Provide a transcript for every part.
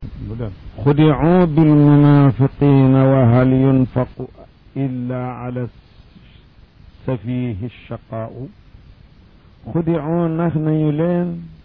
خدعوا بالمنافقين وهل ينفق إلا على السفيه الشقاء خدعوا نحن يلين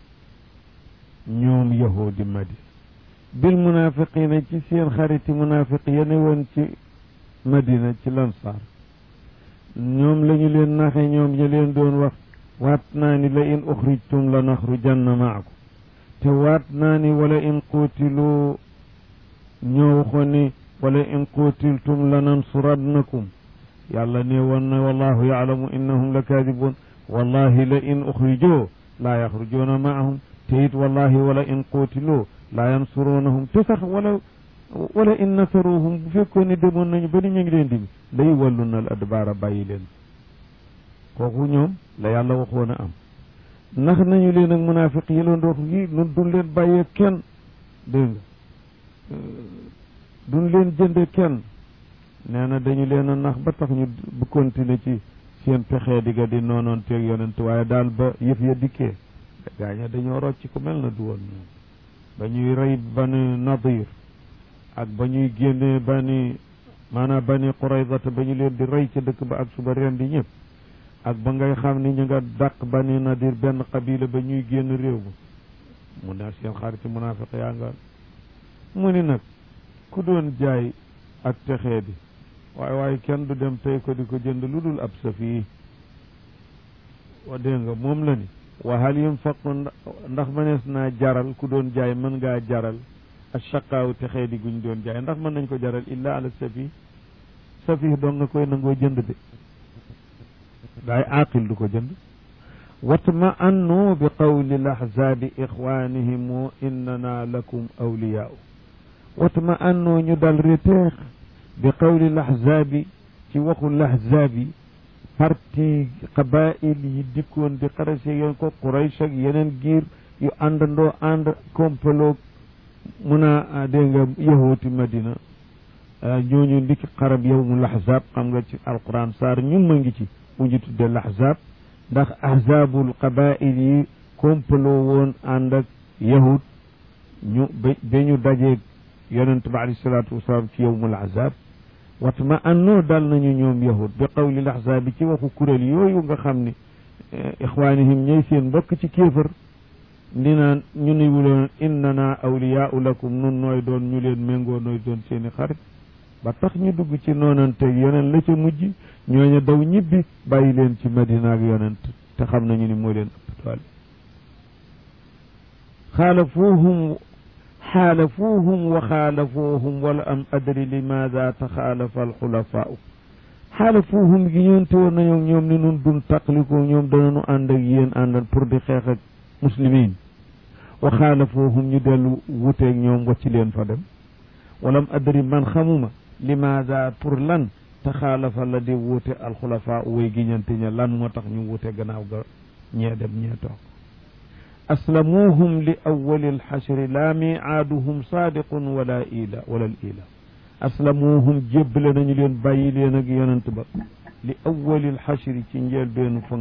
ñoom yahudi madi bil munafiqina ci seen xariti munafiq yene woon ci madina ci lansaar ñoom lañu leen naxe ñoom ya leen doon wax waat naa ni la in uxrijtum la naxrujanna maakum te waat naa ni wala in quutilu ñoo waxoon ni wala in quutiltum la nansurannakum yàlla ne woon na wallahu yaalamu innahum la kaadibuun wallahi la in uxrijoo laa yaxrujuuna maahum te it wallahi wala in quutiloo laa yansuruunahum te sax wala wala in nasaruhum bu fekkoon ne demoon nañu ba ni ñu ngi leen di lay wallu na al adbaara bàyyi leen kooku ñoom la yàlla waxoon a am nax nañu leen ak munaafiq yi loon dootu yi nun duñ leen bàyyee kenn dégg nga duñ leen jënde kenn nee na dañu leen a nax ba tax ñu bu continuer ci seen pexee di ga di noonoon teeg yonent waaye daal ba yëf ya dikkee gaaña dañoo rocc ku mel na du woon ñoom ba ñuy rey bani nadir ak ba ñuy génnee bani maanaam bani quraydata ba ñu leen di rey ca dëkk ba ak suba ren di ñëpp ak ba ngay xam ni ñu nga dàq bani nadir benn qabila ba ñuy génn réew ma mu ne seen xariti munaafiq yaa nga mu ni nag ku doon jaay ak texee di waaye waaye kenn du dem tey ko di ko jënd lu dul ab safi wa dégg nga moom la ni wa hal yunfaqu ndax mënees naa jaral ku doon jaay mën ngaa jaral ashaqaaw texee di guñ doon jaay ndax mën nañ ko jaral illa ala safi safi doon nga koy nangoo jënd de daay aaqil du ko jënd watma annu bi qawli lahzaabi ixwaanihim innana lakum awliyaau watma annu ñu dal reteex bi qawli lahzaabi ci waxu lahzaabi parti qabail yi dikkoon di xarase yoon ko Quraysh ak yeneen giir yu àndandoo ànd kompaloo mun a dégg nga yahooti Madina ñooñu ndiki xarab yawmul ahzab xam nga ci alquran saar ñun ma ngi ci bu ñu tuddee lahzab ndax ahzabul qabail yi kompaloo woon ànd ak yahud ñu ba ba ñu dajeeg yonent ba alayhi salaatu wasalaam ci yawmul ahzab watma annoo dal nañu ñoom yahud bi qawli lahzaabi ci waxu kuréel yooyu nga xam ne ixwaanihim ñooy seen mbokk ci kéefër ndi naan ñu ni wuloon innana awliyaau lakum nun nooy doon ñu leen méngoo nooy doon seeni xarit ba tax ñu dugg ci noonante yonent la ca mujj ñooñu daw ñibbi bàyyi leen ci madina ak yonent te xam nañu ni moo leen ëpp doole xaalafuuhum xaalafuuhum wa xaalafuuhum wala am adri limaada taxaalafa alxulafaau xaalafuuhum gi ñoonte woon nañoo ñoom ni nun dun taqliko ñoom danañu ànd ak yéen àndal pour di xeex ak muslimin wa xaalafuuhum ñu dellu wuteeg ñoom wacci leen fa dem wala am adri man xamuma limaada pour lan taxaalafa la di wuute alxulafaau way giñante ña lan moo tax ñu wuute gannaaw ga ñee dem ñee toog aslamuuhum li awali alxashri laa miicaaduhum saadiqun wala ila wala al ila aslamuuhum jébbale nañu leen bàyyi leen ak yonent ba li awali alxashri ci njëlbeenu fang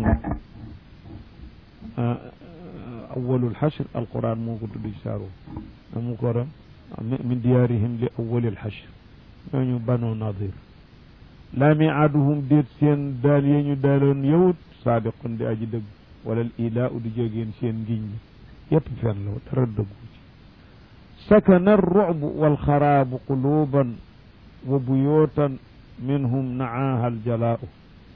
awalu alxashr alquran moo ko tudd ci saaro amu ko ram min diyaarihim li awali alxashr ñooñu banu nadir laa miicaaduhum déet seen daal yee ñu daaloon yowut saadiqun di aji dëgg wala ilaa u di jógeen seen ngiñ ñi yépp fen la dara dëggu ci sakana arrucbu walxaraabu quluuban wa buyootan minhum naaha aljalaau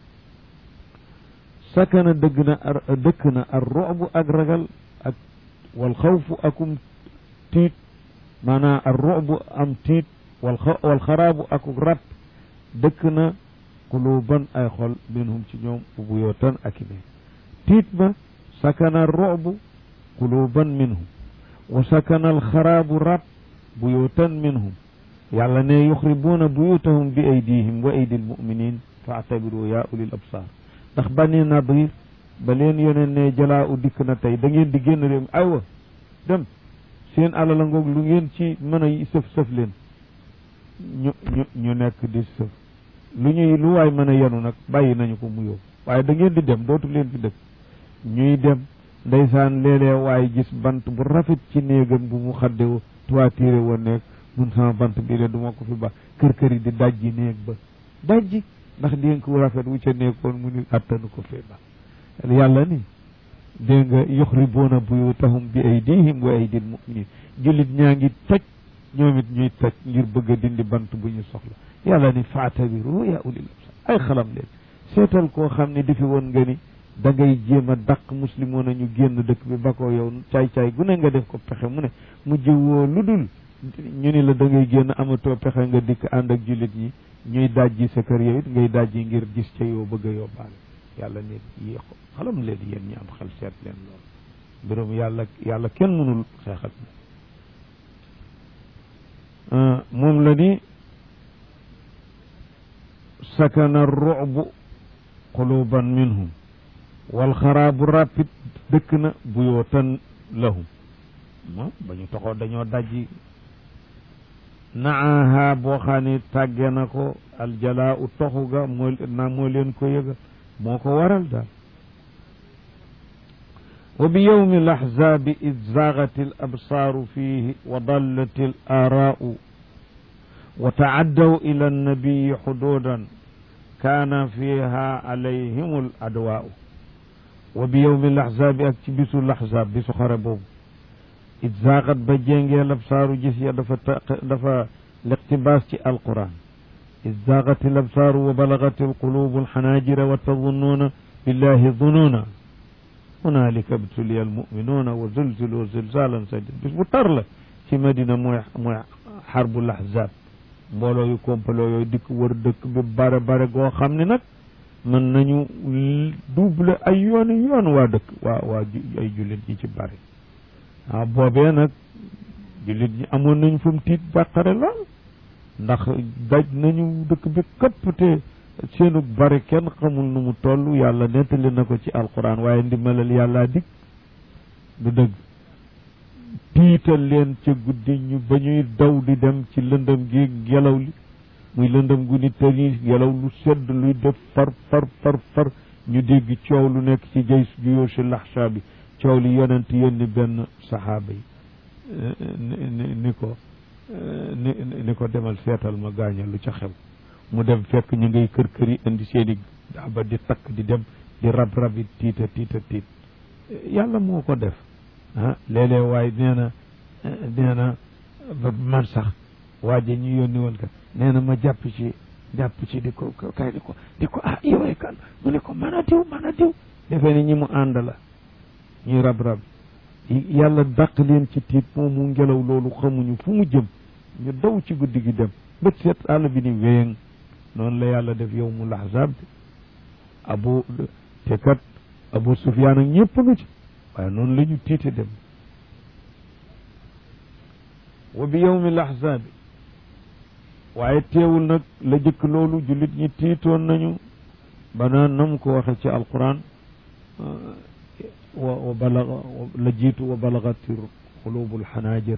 sakana dëgg na dëkk na arrucbu ak ragal ak walxawfu akum tiit maanaam arrucbu am tiit walxaraabu akuk rat dëkk na quluuban ay xol minhum ci ñoom wa buyootan ak i tiit ba sakana robu quluban minhum wa sakana alxaraabu rab buyutan minhum yàlla ne yuxribuuna buyutahum bi aydihim wa aydi almuminin fa atabiru yaa ulil absar ndax bani nadir ba leen yoneen ne jalaa u dikk na tey da ngeen di génn réew mi aywa dem seen alala ngoog lu ngeen ci mën a sëf sëf leen ñu ñu ñu nekk di sëf lu ñuy lu waay mën a yenu nag bàyyi nañu ko mu yóbbu waaye da ngeen di dem dootu leen fi dëkk ñuy dem ndeysaan léeg-léeg waaye gis bant bu rafet ci néegam bu mu xaddewu toituré woon nekk mun sama bant bii de du ma ko fi ba kër kër yi di dajji néeg ba dajji ndax dénk wu rafet wu ca nekkoon mu ni attanu ko fee ba yàlla ni dégg nga yuxribuuna buyutahum bi aydihim wa aydil muminin jullit ñaa ngi toj ñoom it ñuy toj ngir bëgg a dindi bant bu ñu soxla yàlla ni faatabiru ya ulil absar ay xalam leen seetal koo xam ne dafi woon nga ni da ngay jéem a dàq muslimoon a ñu génn dëkk bi ba ko yow caay-caay gu ne nga def ko pexe mu ne mujj woo lu dul ñu ni la da ngay génn amatoo pexe nga dikk ànd ak jullit ñi ñuy dajji sa kër yow it ngay dajji ngir gis ca yow bëgg a yóbbaale yàlla ne yi xalam leen yéen ñi am xel seet leen loolu mbirum yàlla yàlla kenn mënul xeexat moom la ni sakana ru'bu quluban minhum wal xaraabu rapid dëkk na buyootan lahum moom ba ñu toxoo dañoo dajji naaha boo xam ne tàgge na ko aljalaa u toxu ga moo na moo leen ko yëga moo ko waral daal wa bi yowmi alahzaabi id zaagat al absaaru fiihi wa dallat al aaraau wa taaddaw ila annabiyi xuduudan kaana fiiha alayhim al adwaau wa bi yowmi alahzaabi ak ci bisu lahzaab bisu xare boobu id zaagat ba jéngee labsaaru gis ya dafa dafa liqtibaas ci alquran id zaagat labsaaru wa balagat alqulubu alxanaajira wa tadunnuuna billahi dunuuna hunaalika btuliya almuminuuna wa zulzilu zilzaalan sadid bis bu tar la ci madina mooy mooy xarbu lahzaab mbooloo yu kompaloo yooyu dikk wër dëkk bi bare bare goo xam ne nag mën nañu double ay yooni yoon waa dëkk waa waa ay jullit ñi ci bare waaw boobee nag jullit ñi amoon nañ fu mu tiit bàqare lool ndax daj nañu dëkk bi këpp te seenu bari kenn xamul nu mu toll yàlla nettali na ko ci alquran waaye ndimbalal yàllaa dikk du dëgg tiital leen ca guddi ñu ba ñuy daw di dem ci lëndëm gi ngelaw li muy lëndëm gu ni tëri ngelaw lu sedd luy def far far far far ñu dégg coow lu nekk ci jay juyóosi laxsa bi coow li yonent yónni benn saxaaba yi ni ko ni ni ko demal seetal ma gaaña lu ca xew mu dem fekk ñu ngay kër kër yi indi seeni daaba di takk di dem di rab rabi tiita tiita tiit yàlla moo ko def ah léeg-léeg waaye nee na nee na ba man sax waaje ñu yónni woon ka nee na ma jàpp ci jàpp ci di ko kay di ko di ko ah yowee kan mu ne ko mën a diw mën a diw defee ni ñi mu ànd la ñuy rab rab yàlla dàq leen ci tiit moomu ngelaw loolu xamuñu fu mu jëm ñu daw ci guddi gi dem bët seet àll bi ni wéyëng noonu la yàlla def yow mu laxzaab bi abu te kat abu sufyaan ak ñëpp nga ci waaye noonu la ñu tiite dem wa bi yowmi laxzaabi waaye teewul nag la jëkk loolu jullit ñi tiitoon nañu ba naan na mu ko waxe ci alquran wa wa balaga la jiitu wa balagati xulubu alxanaajir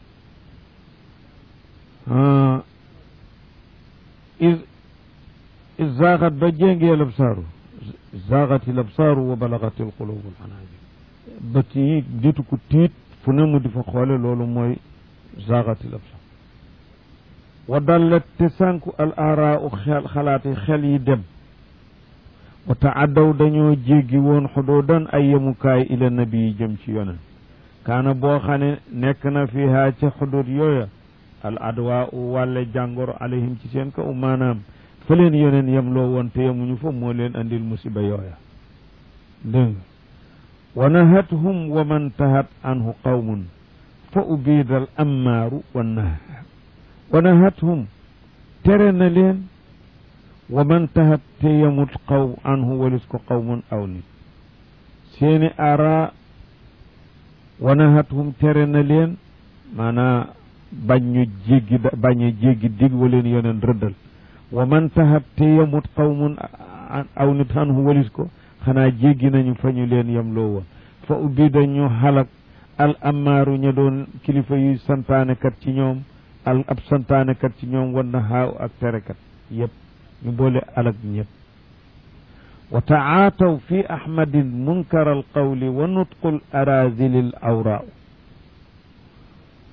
is is zaaxat ba jéngee labsaaru zaaxati labsaaru wa balagati alxulubu alxanaajir bët yi ditu ko tiit fu ne mu di fa xoole loolu mooy zaaxati labsaar wa dallat te sànku al araa u xel xalaati xel yi dem wa taaddaw dañoo jéggi woon xuduudan ay yemukaay ila nabi yi jëm ci yonen kaana boo xam ne nekk na fiha ca xuduud yooya al adwa u wàlle jàngoro alayhim ci seen kaw maanaam fa leen yoneen yem loo woon te yemuñu fa moo leen andil musiba yooya dégg nga wa nahathum wa man tahat anhu qawmun fa ubiida al ammaaru wa naha wa nahathum tere na leen wa man tahat te yemut xaw anhu walis ko qawmun aw nit seeni ara wa nahathum tere na leen maanaa bañ ñu jéggi bañ a jéggi dig wa leen yoneen rëddal wa man tahat te yemut qawmun aw nit anhu walis ko xanaa jéggi nañu fa ñu leen yem loo woon fa ubbi dañu xalak al amaaru ña doon kilifa yuy santaanekat ci ñoom al ab santaanekat ci ñoom wan na xaaw ak terekat yëpp ñu boole alak ñëpp wa taataw fi ahmadin munkar al qawli wa nutqu al arazili al awraa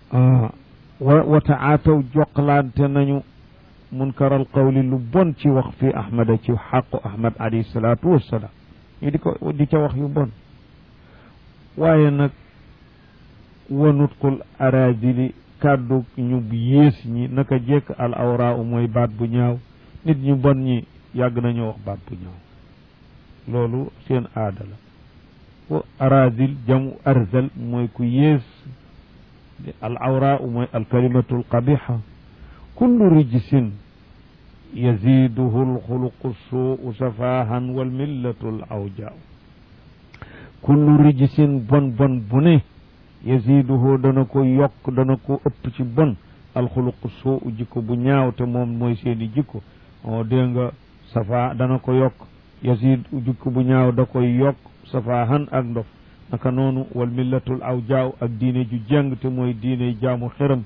wa wa taataw joqlante nañu munkaral qawli lu bon ci wax fi ahmada ci xaqu ahmad alayhi salaatu wassalaam ñu di ko di ca wax yu bon waaye nag wanutqul aradili kàddu ñu yées ñi naka jekk al awraa u mooy baat bu ñaaw nit ñu bon ñi yàgg nañu wax baat bu ñaaw loolu seen aada la wa aradil jamu arzal mooy ku yées al awraa u mooy al kalimatu al qabixa kullu rijsin yaziduhu alxuluqu suu safahan walmillatu al awjaa kullu rijsin bon bon bu ne yaziduhu dana ko yokk dana ko ëpp ci bon alxuluqu suu jikko bu ñaaw te moom mooy seeni jikko o dégg nga safa dana ko yokk yazid jikko bu ñaaw da koy yokk safahan ak ndof naka noonu walmillatu al awjaa ak diine ju jàng te mooy diine jaamu xëram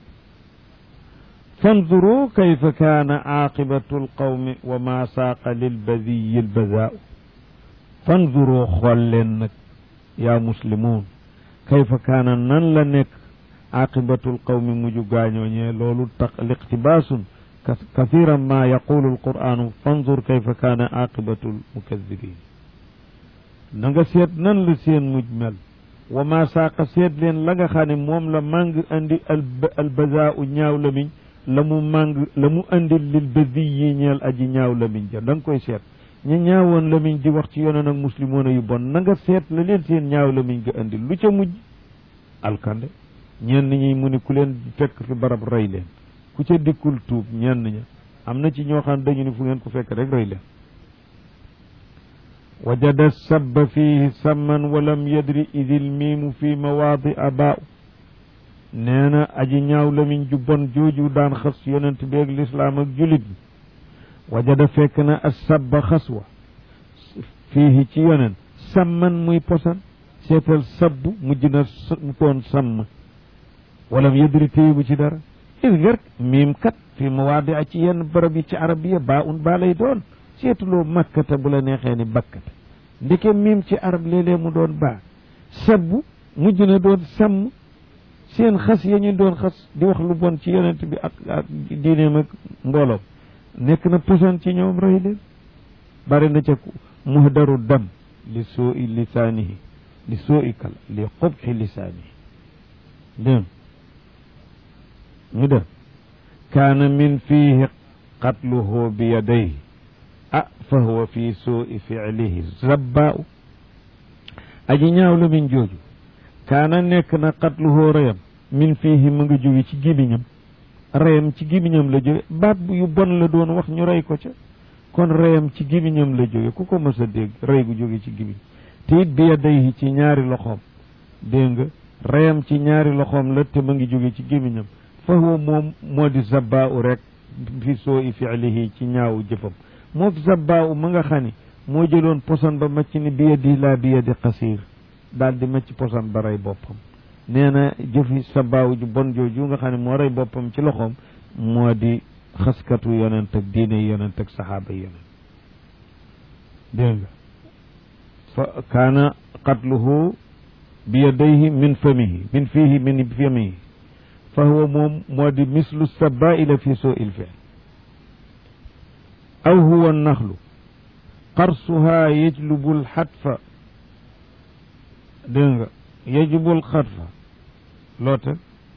fanzuru kayfa kaana aaqibatu alqawmi wa ma saaqa lilbadiyi albazaau fanzuru xool leen nag yaa muslimuun kayfa kaana nan la nekk aaqibatu alqawmi muju gaañooñee loolu tax liqtibaasun kathiran ma yaqulu alqur'anu fanzur kayfa kaana aaqibatu almukadibin na nga seet nan la seen muj mel wa ma saaqa seet leen la nga xam ne moom la màng andi albazaau ñaaw lamiñ la mu màng la mu andil lil badi yi ñeel aji ñaaw lamiñ ja da nga koy seet ña ñaawoon lamiñ di wax ci yonen ak muslimoona yu bon na nga seet la leen seen ñaaw lamiñ ga andil lu ca mujj alkande ñenn ñi mu ni ku leen fekk fi barab rey leen ku ca dikkul tuub ñenn ña am na ci ñoo xam dañu ni fu ngeen ko fekk rek rey leen wajada sabba fihi samman walam yadri idil miimu fi mawaadi abaa nee na aji ñaaw lamiñ ju bon jooju daan xas yonent bi ak lislaam ak julit bi wajada fekk na as sabba xas wa fiihi ci yonent samman muy posan seetal sabbu mujj na mu toon sàmm walam yadri téye bu ci dara is ngër miim kat fi mawaadi a ci yenn barab yi ci arabiya baa un baa lay doon seetuloo makkata bu la neexee ni bakkata ndeke miim ci arab léeg-léeg mu doon baa sabbu mujj na doon sàmm seen xas ya ñu doon xas di wax lu bon ci yonent bi ak ak diineem ak mbooloom nekk na posan ci ñoom rey leen bari na ca muhdaru dam li soo i lisaanihi li soo i kala li xubxi lisaanihi dégg ñu def kaana min fiihi qatluhu bi yadayhi ah fa huwa fi soo i fiilihi zabbaau aji ñaaw la min jooju kaana nekk na qatluhu reyam min fiihi mu ngi jóge ci gémmiñam reyam ci gémmiñam la jóge baat bu yu bon la doon wax ñu rey ko ca kon reyam ci gémmiñam la jóge ku ko mës a dégg rey gu jóge ci gémmiñ te it bi yadayhi ci ñaari loxoom dégg nga reyam ci ñaari loxoom la te ma ngi jóge ci gémmiñam fa huwa moom moo di zabbaa rek fi soo i fiilihi ci ñaawu jëfam moo zabbaa ma nga xam ni moo jëloon poson ba macc ni bi yadi laa bi yadi xasiir daal di macc poson ba rey boppam nee na jëfi sabaaw ju bon jooju nga xam ne moo rey boppam ci loxoom moo di xaskatu yonent ak diine yonent ak saxaaba yonent dégg nga fa kaana qatluhu bi yadayhi min famihi min fiihi min famihi fa huwa moom moo di mislu sabaila fi soo il fi'l aw huwa naxlu qarsuha yajlubu lxatfa dégg nga yajibul xatfa loote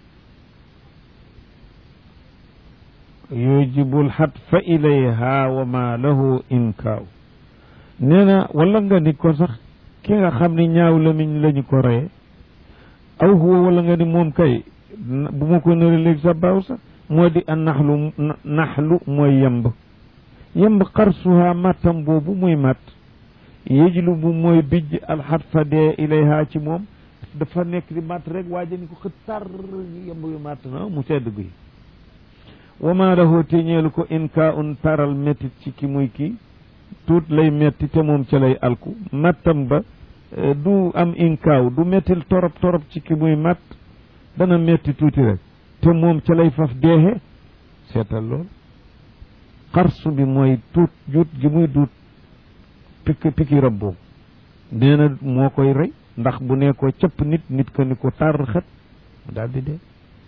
yujibul xatfa ilayha wa ma lahu inkaaw nee na wala nga ni ko sax ki nga xam ni ñaaw lamiñ lañu ko reye aw huwa wala nga ni moom kay bu ma ko nëri léegi sa baaw sax moo di a naxlu naxlu mooy yemb yemb xarsuha mattam boobu muy matt yejlu bu mooy bijj alxatfa dee ilayha ci moom dafa nekk di matt rek waaja ni ko xët tar yemb yu matt na mu sedd guy wa ma lahu téñeelu ko inka un taral mettit ci ki muy kii tuut lay metti te moom ca lay alku mattam ba du am inkaaw du mettil torop torop ci ki muy matt dana metti tuuti rek te moom ca lay faf deexe seetal lool xarsu bi mooy tuut juut gi muy duut piki piki rab boobu nee na moo koy rey ndax bu ne ko cëpp nit nit ko ni ko tar xët daal di dee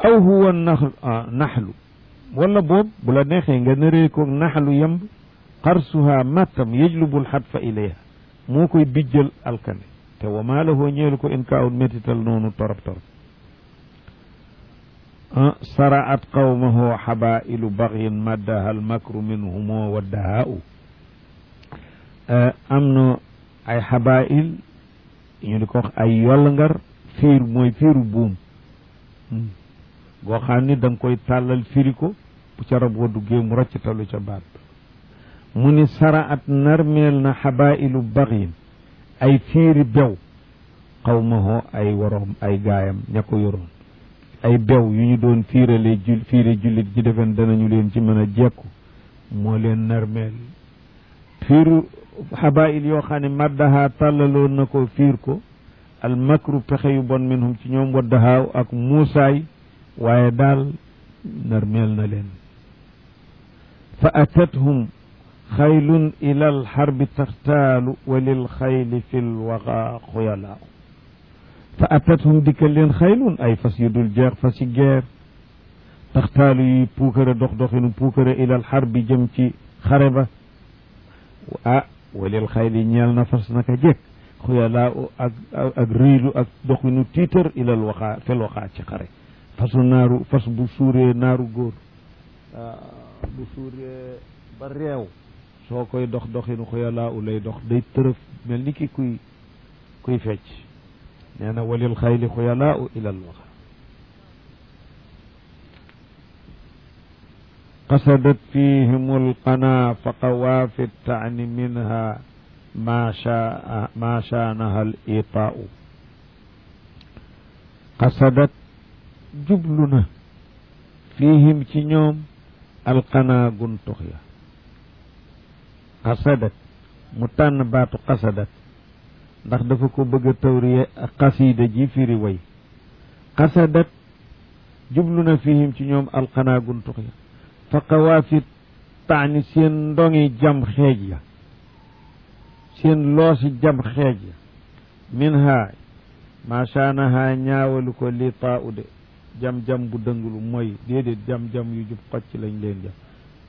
aw huwa naxlu naxlu wala boobu bu la neexee nga nëree ko naxlu yemb xarsuha mattam yejlubul xatfa ilayha moo koy bijjal alkane te wa maa lahu ñeelu ko in kaawul métital noonu torop torop saraat qawmahu xabailu baxyin maddaha almakru minhumo wa dahaau am na ay xabail ñu di ko wax ay yolngar fiir mooy fiiru buum goo xam ni da nga koy tàllal firi ko bu ca rab wa duggee mu roccitalu ca baat mu ni saraat narmeel na xabailu baxyin ay fiiri bew qawmahu ay waroom ay gaayam ña ko yoroon ay bew yu ñu doon fiirale jul fiire jullit ji defen danañu leen ci mën a jekku moo leen narmeel fiiru xabail yoo xam ne maddaha tàllaloon na ko fiir ko al makru pexe yu bon minhum ci ñoom waddahaaw ak muusaay waaye daal narmeel na leen fa atathum xaylun ila al xarbi taxtaalu wa lil xayli fi lwaxa xuyalaaw fa atathum dikkal leen xaylun ay fas yu dul jeex fas yi geer taxtaalu yi puukare dox doxinu puukare ilal xar bi jëm ci xare ba ah walil xayli ñeel na fas naka jekk xuyalaa ak ak riilu ak doxinu tiitar ilal waxaa fel waxaa ci xare fasu naaru fas bu suuree naaru góor bu suuree ba réew soo koy dox doxinu xuyalaa u lay dox day tërëf mel ni ki kuy kuy fecc nee na walil xayli xuyalaa u ilal waxa qasadat fihim alqana fa qawaafi taani minha ma shaa ma shaanaha al itaau qasadat jublu na fihim ci ñoom alqana guntux ya qasadat mu tànn baatu qasadat ndax dafa ko bëgg a tawriye xasiida ji firi way qasadat jublu na fihim ci ñoom alqana guntux ya fa qawaafit taani seen ndongi jam xeej ya seen loosi jam xeej ya min ha machaanaha ñaawalu ko li taa u de jam-jam bu dënglu mooy déedéet jam-jam yu jub xocc lañ leen jam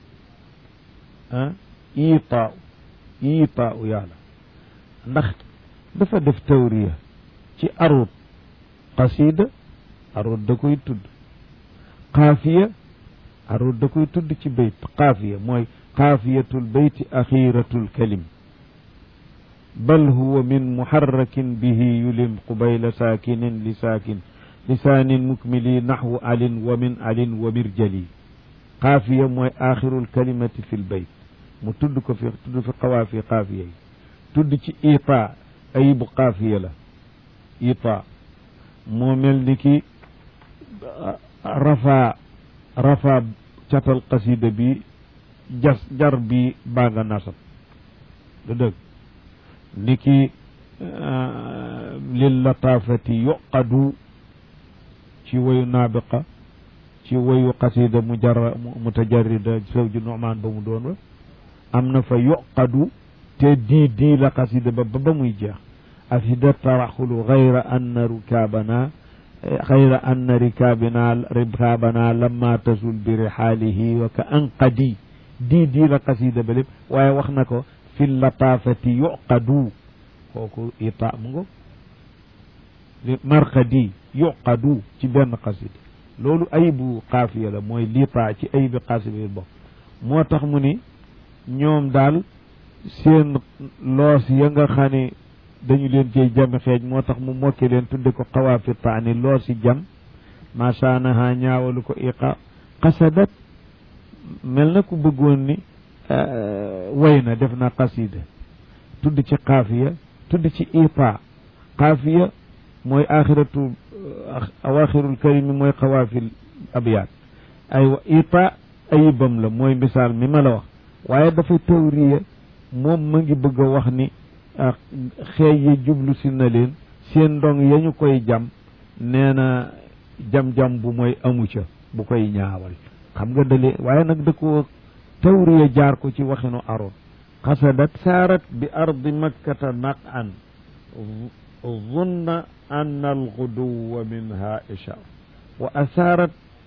ah ii taa u ii taa u yàlla ndax dafa def tawriya ci arut qasida arut da koy tudd xaafiya arut da koy tudd ci bayt xaafiya mooy xaafiyatul bayti axiratul kalim bal huwa min muharrakin bihi yulim qubayla saakinin li saakin lisaanin mukmili naxwu alin wa min alin wa mirjali xaafiya mooy axirul kalimati fi lbayt mu tudd ko fi tudd fi xawaafi xaafiya yi tudd ci itaa ayibu xaafiya la itaa moo mel ni ki rafaa rafa catal qasida bi jas jar bi baa nga nasab du dëgg ni ki lil lataafati yuqadu ci wayu naabiqa ci wayu qasida mujarra mutajarrida sawju nu'maan ba mu doon wa am na fa yuqadu te dii dii la qasida ba ba muy jeex afida taraxulu gayra anna rukaabana xayra anna rikaabina rikaabana lamma tasul bi rixaalihi wa ka anqadi dii dii la qasida ba lépp waaye wax na ko fi lataafati yuqadu kooku ita mu ngo marqadi yuqadu ci benn qasida loolu ayibu xaafiya la mooy liita ci ayibi xaasida yi bokk moo tax mu ni ñoom daal seen loos ya nga xam ne dañu leen cey jami xeej moo tax mu mokke leen tudde ko xawaafi taani loo si jam masaanaha ñaawalu ko iqa qasadat mel na ku bëggoon ni way na def na qasida tudd ci xaafiya tudd ci ipa xaafiya mooy axiratu awaxirul karimi mooy xawaafil abyaat aywa ipa ayibam la mooy misaal mi ma la wax waaye dafa tawriya moom ma ngi bëgg a wax ni xeej yi jublu si na leen seen ndong ya ñu koy jam nee na jam-jam bu mooy amu ca bu koy ñaawal xam nga dale waaye nag da ko tawriya jaar ko ci waxinu aroon xasadat saarat bi ardi makkata naq an zunna anna alxuduwa minha isha wa asaarat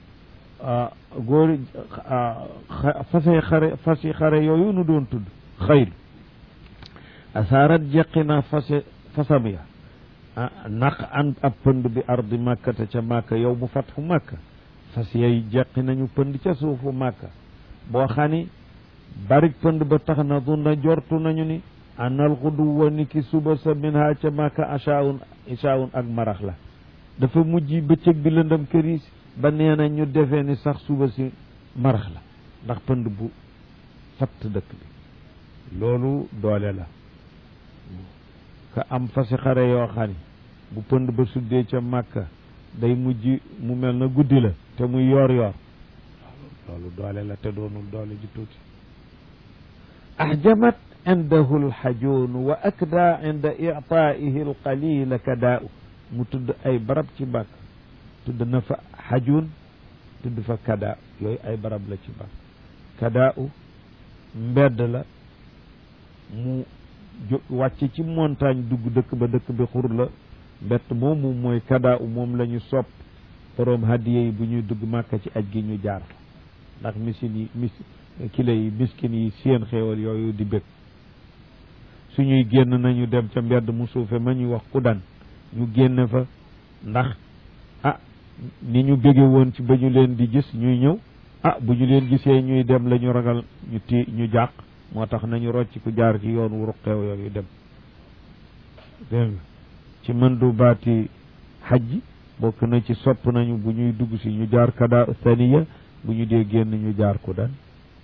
góor fasay xare fasi xare yooyu nu doon tudd xayl asaarat jeqi na fase fasam ya naq an ab pënd bi ardi màkkate ca màkka yow mu fatxu màkka fas yay jeqi nañu pënd ca suufu màkka boo xani barik pënd ba tax na du na jortu nañu ni anal xuduwa ni ki suba sa min ha ca màkka achaun ichaun ak marax la dafa mujj bëccëg bi lëndëm këriis ba nee na ñu defee ni sax suba si marax la ndax pënd bu fatt dëkk bi loolu doole la ka am fasi xare yoo xam ni bu pënd ba suddee ca màkka day mujj mu mel na guddi la te muy yoor yoor loolu doole la te doonul doole ji tuuti ahjamat indahu alxajoon wa akda inda ictaihi alqalila kadaau mu tudd ay barab ci bàkk tudd na fa xajoon tudd fa kadaa yooyu ay barab la ci bàkk kadaau mbedd la mu wàcc ci montagne dugg dëkk ba dëkk bi xur la mbett moomu mooy kadaa u moom la ñu sopp boroom hadiye yi bu ñuy dugg màkka ci aj gi ñu jaar fa ndax misin yi mis kile yi miskin yi seen xéewal yooyu di bëgg suñuy génn nañu dem ca mbedd mu suufe ma ñuy wax kudan ñu génn fa ndax ah ni ñu bëgge woon ci ba ñu leen di gis ñuy ñëw ah bu ñu leen gisee ñuy dem la ñu ragal ñu ti ñu jàq moo tax nañu rocc ku jaar ci yoon wu ruqeew yooyu dem dégg nga ci mën du baati xajji bokk na ci sopp nañu bu ñuy dugg si ñu jaar kada thaniya bu ñu dee génn ñu jaar ku dan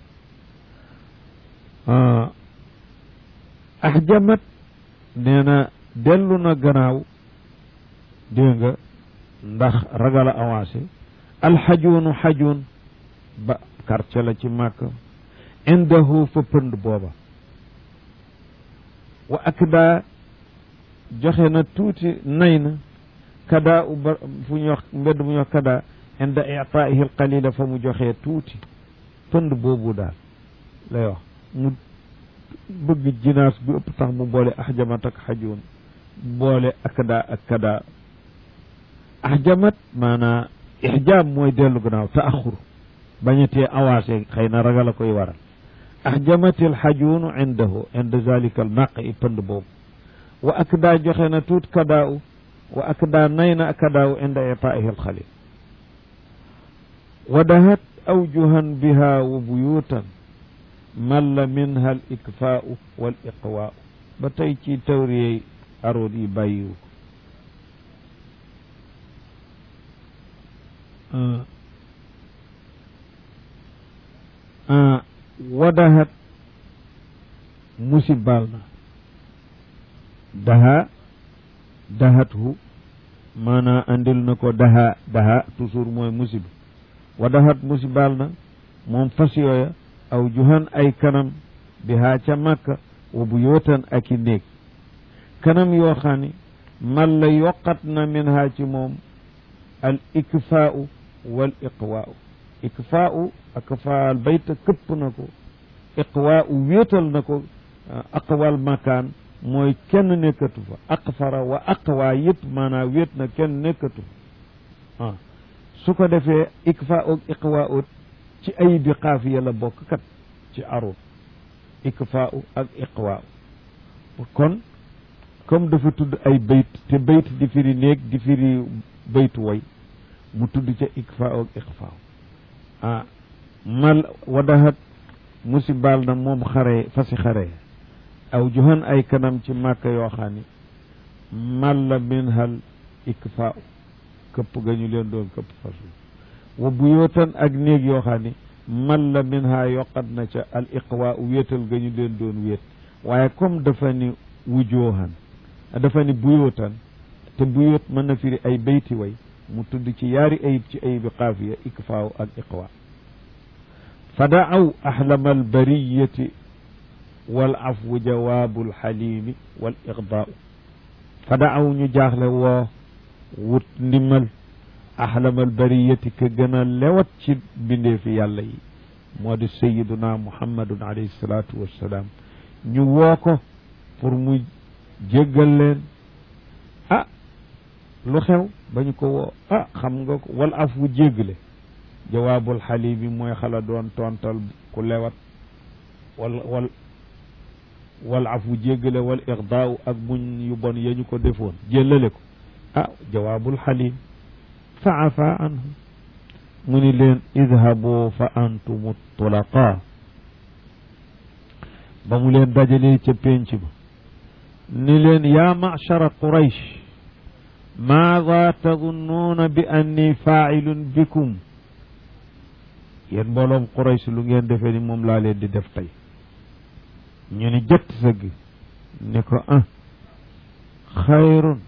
ahjamat nee na dellu na gannaaw dégg nga ndax ragal a avancé alxajuunu xajuun ba quartier la ci màkk indahu fa pënd booba wa akda joxe na tuuti nay na kada u ba fu ñuy wax mbedd mu ñuy wax kada inda itaihi al qalila fa mu joxee tuuti pënd boobu daal lay wax mu bëgg jinaas bi ëpp tax mu boole ahjamat ak xajoon boole akda ak kada ahjamat maanaa ihjaam mooy dellu gannaaw taaxur bañatee avancé xëy na ragal a koy waral ahjamat al xajuunu indahu inda zalika al naq i pënd boobu wa akda joxe na tuut kadaaw wa akda nay na kadaaw inda itaihi al xalil wa dahat awjuhan biha wa buyutan malla minha al ikfaau wal iqwaau ba tey ci tawriyey aroot yi bàyyiwu ko wadahat musibal na daha dahathu maanaa andil na ko daha daha toujours mooy musiba wadahat musibal na moom fas yooya aw juhan ay kanam bi haa ca màkka wa bu yootan ak i néeg kanam yoo xam ne man la yokkat na min haa ci moom al ikfaau wal iqwaau ikfaau ak faal bayta këpp na ko iqwaau wéetal na ko aqwal makaan mooy kenn nekkatu fa aqfara wa aqwa yëpp maanaam wéet na kenn nekkatu fa ah su ko defee ikfaau ak iqwaau ci ay bi xaafiya la bokk kat ci arut ikfaau ak iqwaau kon comme dafa tudd ay bayt te bayt di firi néeg di firi baytu way mu tudd ca ikfaau ak iqfaau ah mal wadahat musibal na moom xare fasi xare aw joxan ay kanam ci màkka yoo xam ni mal la min hal ikfaau këpp ga ñu leen doon këpp fasu wa bu yootan ak néeg yoo xam ni man la min ha yokkat na ca al iqwa wéetal ga ñu leen doon wéet waaye comme dafa ni wujoohan dafa ni buyootan te buyoot mën na firi ay bayti way mu tudd ci yaari ayib ci ayibi xaafiya ikfaaw ak iqwa fa daaw ahlama albariyati wal afwu jawaabu alxalimi wal iqdaau fa daaw ñu jaaxle woo wut ndimal ahlamal bariyati ka gën a lewat ci bindee fi yàlla yi moo di sayiduna muhammadun alayhi salaatu wassalaam ñu woo ko pour mu jéggal leen ah lu xew ba ñu ko woo ah xam nga ko wal af wu jéggale jawaabul xali bi mooy xala doon tontal ku lewat wal wal wal afu jéggale wal ixdaaw ak muñ yu bon ya ñu ko defoon jéllale ko ah jawaabul xalim fa afa anhu mu ni leen idhabu fa antum tulaqa ba mu leen dajalee ca pénc ba ni leen yaa machara quraysh maada tadunnuuna bi anni faacilun bikum yéen mbooloom quraysh lu ngeen defee ni moom laa leen di def tey ñu ni jëtt sëgg ni ko ah xayrun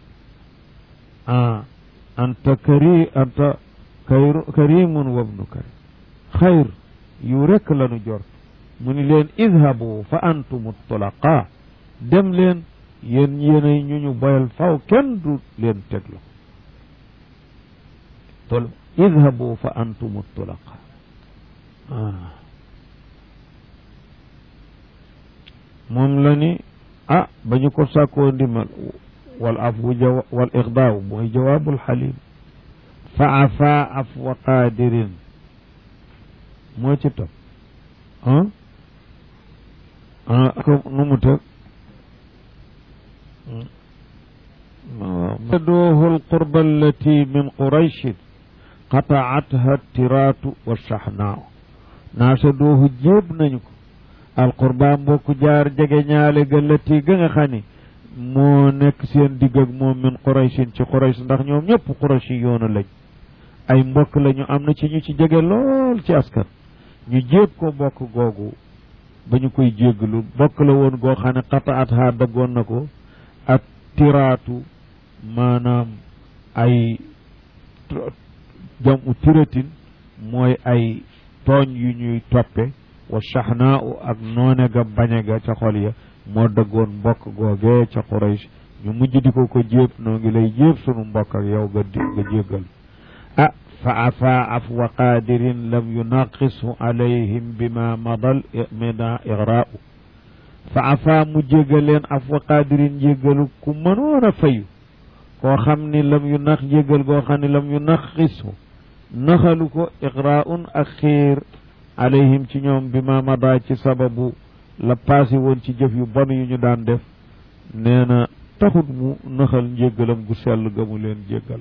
ah anta kari anta karimun wabnu karim xayr yu rekk lanu jort mu ni leen idhabu fa antum tulaqa dem leen yéen yéenay ñu ñu boyal faw kenn du leen teglo tol idhabu fa antum tulaqa ah moom la ni ah ba ñu ko sàkkoo ndimal wal afwu jawa wal ixdaaw mooy jawaabul xalim fa afa afwa qaadirin moo ci topp ah ah ko nu mu tëg doohu alqurba allati min qurayshin qataatha tiraatu wa saxnaaw naasa doohu jéeb nañu ko alqurba mbokku jaar jege ñaale ga lati ga nga xam ni moo nekk seen digg ak moom min qurayshin ci quraysh ndax ñoom ñëpp qurayshi yoonu lañ ay mbokk lañu am na ci ñu ci jege lool ci askan ñu jéeb ko mbokk googu ba ñu koy jégglu mbokk la woon goo xam ne qataat ha daggoon na ko ak tiraatu maanaam ay jamu tiratin mooy ay tooñ yu ñuy toppe wa saxnaa u ak noone ga bañe ga ca xol ya moo dëggoon mbokk googee ca Quraysh ñu mujj di ko ko jéeb noo ngi lay jéeb sunu mbokk ak yow nga di nga jéggal ah fa afa afwa qaadirin lam yunaqisu alayhim bima madal mina igraau fa afa mu jéggal leen afwa qaadirin jéggalu ku mënoon a fayu koo xam ni lam yu nax jéggal goo xam ni lam yu naqisu naxalu ko igraun ak xiir alayhim ci ñoom bi ma mada ci sababu la passé woon ci jëf yu bon yu ñu daan def nee na taxut mu naxal njéggalam gu sell ga mu leen jéggal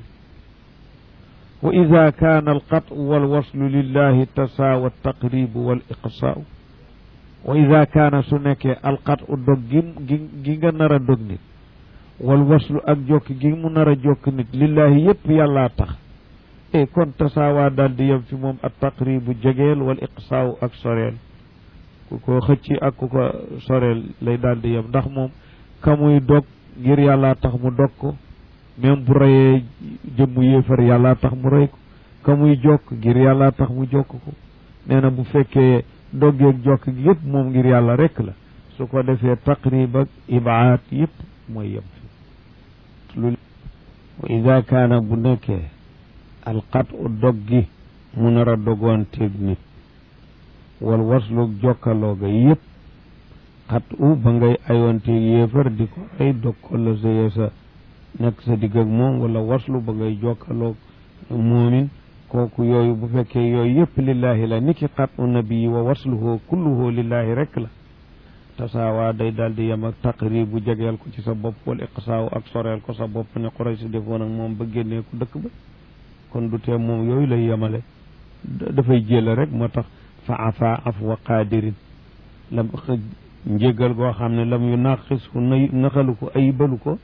wa ida kaana alqatu walwaslu lillahi tasaawa taqribu wal iqsaau wa ida kaana su nekkee alqatu dog gi gi nga nar a dog nit wal waslu ak jokk gi mu nar a jokk nit lillahi yépp yàllaa tax e kon tasaawaa daal di yem fi moom ak taqribu jegeel wal iqsaaw ak soreel ku ko xëcci ak ku ko soreel lay daal di yem ndax moom ka muy dog ngir yàllaa tax mu dog ko même bu reyee jëmmu yéefar yàllaa tax mu rey ko ka muy jokk ngir yàllaa tax mu jokk ko nee na bu fekkee doggeeg jokk gi yëpp moom ngir yàlla rekk la su ko defee taqrib ak ibaat yëpp mooy yem fi lu wa ida kaana bu nekkee alqat u dog gi mu nar a dogoonteeg nit wal waslu jokkaloo ga yëpp xat u ba ngay ayoonteeg yéefar di ko ay dog ko la sa sa nekk sa digg ak moom wala waslu ba ngay jokkaloog moomin kooku yooyu bu fekkee yooyu yëpp lillahi la niki xat u nabii wa wasluhu kulluhu lillahi rek la tasaawaa day daal di yem ak taqrib bu jegeel ko ci sa bopp wala iqsaaw ak soreel ko sa bopp ne xuray si defoon ak moom ba génnee ko dëkk ba kon du tee moom yooyu lay yemale dafay jël rek moo tax fa afa afwa qaadirin lam njéggal goo xam ne lam yu naqis na naxalu ko ayibalu ko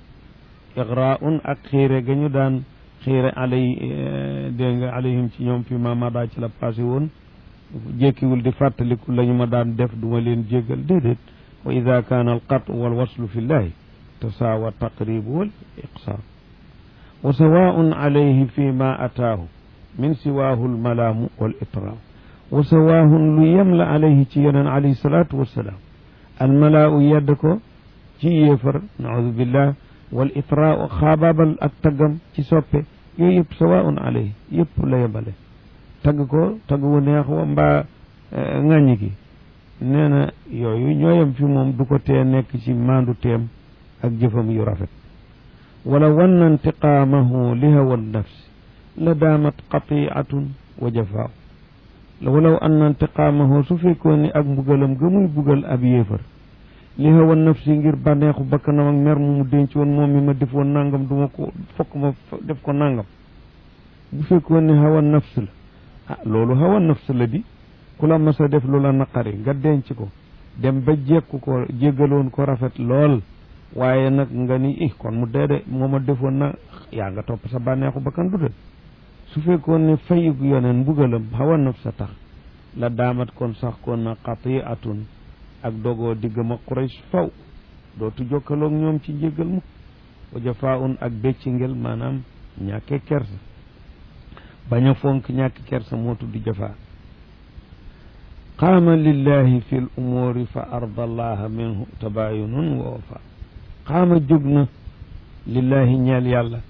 igraun ak xiire ga ñu daan xiire alay dégg nga alayhim ci ñoom fi ma mada ci la passé woon jékkiwul di fàttaliku la ñu ma daan def duma leen jéggal déedéet wa ida kaana alqatu wal waslu fi llahi tasaawa taqribu wal iqsaar wa sawaun alayhi fi ma ataahu min siwaahu almalaamu wal itraam wa sawaahun lu yem la alayhi ci yoneen alayhi salaatu wassalaam almalaau yedd ko ci yéefar naudu billah wal itraau xaabaabal ak taggam ci soppe yooyu yëpp sawaun alayhi yëpp la yemale tagg ko tagg wu neex wa mbaa ŋàññi gi nee na yooyu ñooyam fi moom du ko tee nekk ci maandu teem ak jëfam yu rafet wala wanna intiqaamahu li hawa nafsi la daamat qatiatun wa jafaaw walaw anna intiqaamahu su fekkoon ni ak mbugalam ga muy bugal ab yéefar li hawa nafsi ngir bànneexu bakkanam ak mer mu mu denc woon moom mi ma defoon nangam duma ko fokk ma def ko nangam bu fekkoon ni hawa nafs la ah loolu hawa nafs la di ku la mas a def lu la naqari nga denc ko dem ba jekku ko jéggaloon ko rafet lool waaye nag nga ni ih kon mu dee de moo ma defoon na yaa nga topp sa bànneexu bakkan du de su fekkoon ne fayug yoneen mbugalam hawa nafs sa tax la daamat kon sax kon na qatiatun ak dogoo diggam ak Quraysh faw dootu jokkaloog ñoom ci njéggal mu wa jafaun ak béccingel maanaam ñàkke kersa bañ a fonk ñàkk kersa moo tudd jafaa qaama lillahi fi l umuuri fa arda allaha minhu tabayunun wa wafa qaama jóg na lillahi ñeel yàlla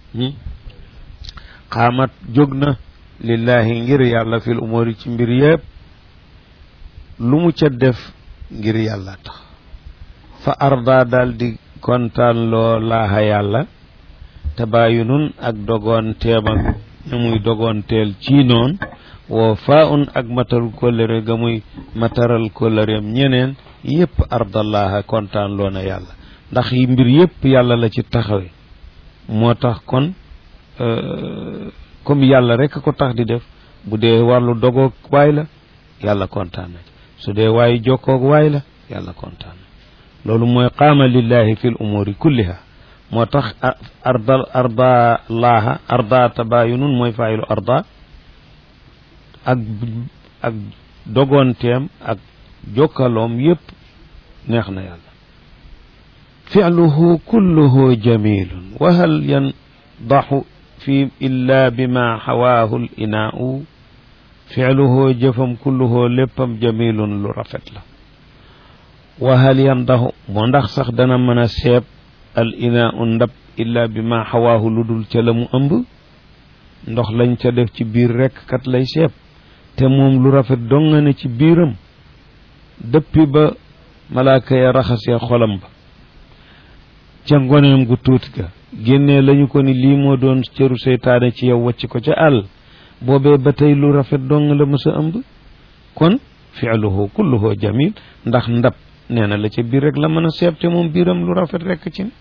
xaamat jóg na lillahi ngir yàlla fil umuri ci mbir yëpp lu mu ca def ngir yàlla tax fa arda daal di kontaan loo laaxa yàlla tabaayunun ak dogoon teem ak ñu muy dogoon teel ci noon woo faa un ak matal kóllëre ga muy mataral kóllëreem ñeneen yépp ardallaaha kontaan loo na yàlla ndax yi mbir yépp yàlla la ci taxawe moo tax kon comme yàlla rek ko tax di def bu dee wàllu dogoog waay la yàlla kontaan na su dee waayu jokkoog waay la yàlla kontaan na loolu mooy qaama lillahi fi l umuri kulliha moo tax arda arda laaha arda tabayunun mooy faayilu arda ak ak dogoonteem ak jokkaloom yépp neex na yàlla fi'luhu kulluhu jamilun wa hal yandaxu fi illa bima xawaahu l inaau fi'luhu jëfam kulluhu léppam jamilun lu rafet la wa hal yandaxu moo ndax sax dana mën a seeb al inaau ndab illa bima xawaahu lu dul ca la mu ëmb ndox lañ ca def ci biir rekk kat lay seeb te moom lu rafet dong nga ne ci biiram dëppi ba malaaka ya raxasee xolam ba ca ngoneem gu tuuti ga génnee lañu ko ni lii moo doon cëru seytaane ci yow wacc ko ca àll boobee ba tey lu rafet dong la mës a ëmb kon fi'luhu kulluhu jamil ndax ndab nee na la ca biir rek la mën a seeb te moom biiram lu rafet rekk ci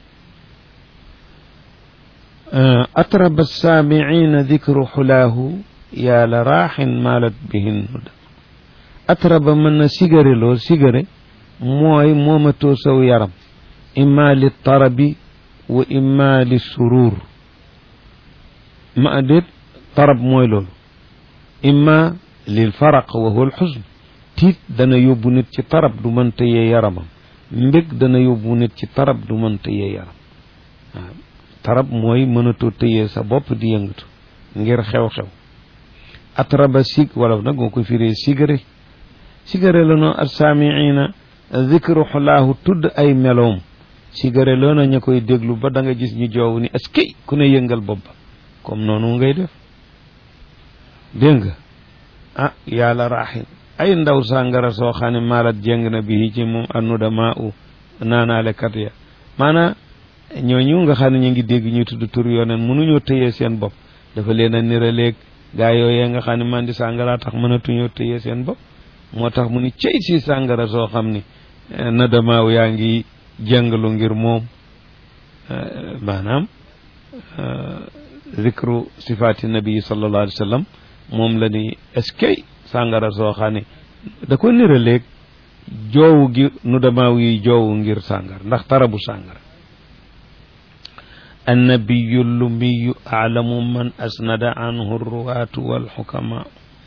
atraba saamiina dikru xulaahu yaa la raaxin maalat bihin huda atraba mën na sigare loo sigare mooy moomatoo saw yaram imma li tarabi wa imma li suruur ma déet tarab mooy loolu imma lil faraq wa huwa alxusn tiit dana yóbbu nit ci tarab du mën tëyee yaramam mbég dana yóbbu nit ci tarab du mën tëyee yaram waaw tarab mooy mënatoo tëyee sa bopp di yëngatu ngir xew-xew atraba sig wala nag moo koy firee sigare sigare la noo assaamiina zikru xulaahu tudd ay meloom sigare loo na ña koy déglu ba da nga gis ñu joow ni askay ku ne yëngal bopp ba comme noonu ngay def dégg nga ah yàlla raaxin ay ndaw sàngara soo xam ne maalat jeng na bi ci moom annuda maa u naanaale kat ya maanaa ñooñu nga xam ne ñu ngi dégg ñu tudd tur yooneen mënuñoo tëyee seen bopp dafa leen a niraleeg gaa yooyee nga xam ne man di sàngara tax mënatuñoo tëyee seen bopp moo tax mu ni cey si sàngara soo xam ni na damaaw yaa ngi jàngalu ngir moom maanaam zikru sifaati nabi sallallahu alayhi wa sallam moom la ni eskay sàngara soo xam ne da ko niraleeg joowu gi nu damaaw yi joowu ngir sàngara ndax tarabu sàngara annabiyu lumiyu aalamu man asnada anhu ruwaatu walxukama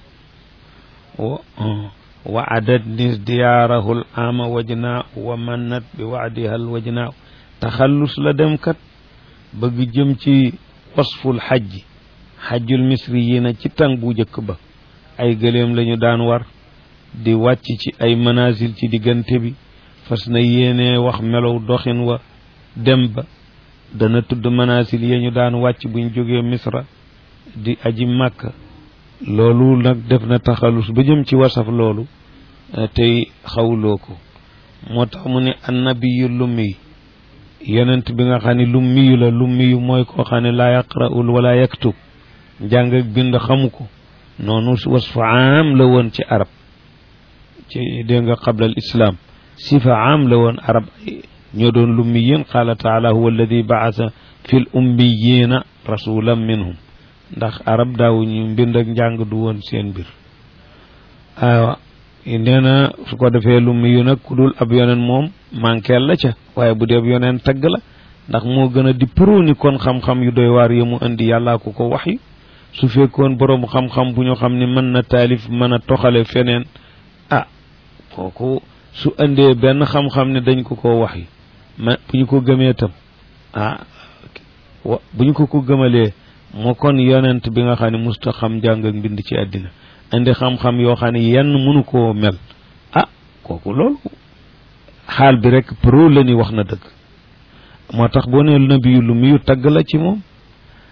wa adat nis diyaarahu l ama wajnaa wa mannat bi waadiha l wajnaa taxallus la dem kat bëgg jëm ci wasful xajji xajjul misriyina ci tàng bu njëkk ba ay gëléem lañu daan war di wàcc ci ay manazil ci diggante bi fas na yéene wax melow doxin wa dem ba dana tudd manazil ya ñu daan wàcc buñ jógee misra di aji màkk loolu nag def na taxalus ba jëm ci wasaf loolu tey xawloo ko moo tax mu ne annabiyu lummi yonent bi nga xam ne lummiyu la lummiyu mooy koo xam ne laa yaqra'ul wala yaktub njàng ak bind xamu ko noonu wasfu aam la woon ci arab ci dégg nga qabla al islam sifa aam la woon arab ñoo doon lummiyin qaala taala huwa alladi baasa fi l ummiyina rasulan minhum ndax arab daawuñu mbind ak njàng du woon seen mbir aywa nee na su ko defee lummiyu nag ku dul ab yoneen moom manqueel la ca waaye bu dee ab yoneen tagg la ndax moo gën a di proni kon xam-xam yu doy waar yi mu indi yàllaa ko ko wax yu su fekkoon boroom xam-xam bu ñu xam ne mën na taalif mën a toxale feneen ah kooku su indee benn xam-xam ne dañ ko ko wax yi ma bu ñu ko gëmee tam ah bu ñu ko ko gëmalee moo kon yonent bi nga xam ne musta xam jàng ak mbind ci àddina indi xam-xam yoo xam ne yenn mënu koo mel ah kooku loolu xaal bi rek pro la ni wax na dëgg moo tax boo nee nabiyu lu miyu tagg la ci moom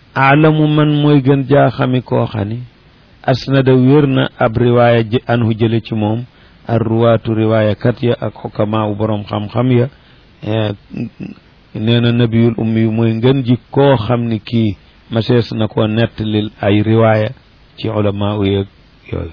aalamu man mooy gën jaa xami koo xani asnada wér na ab riwaaya ji anhu jële ci moom ar ruwaatu riwaaya kat ya ak xukamaa u boroom xam-xam ya nee na nabiyul ummi yu mooy ngën ji koo xam ni kii masees na koo nettalil ay riwaaya ci ulamaa u yeeg yooyu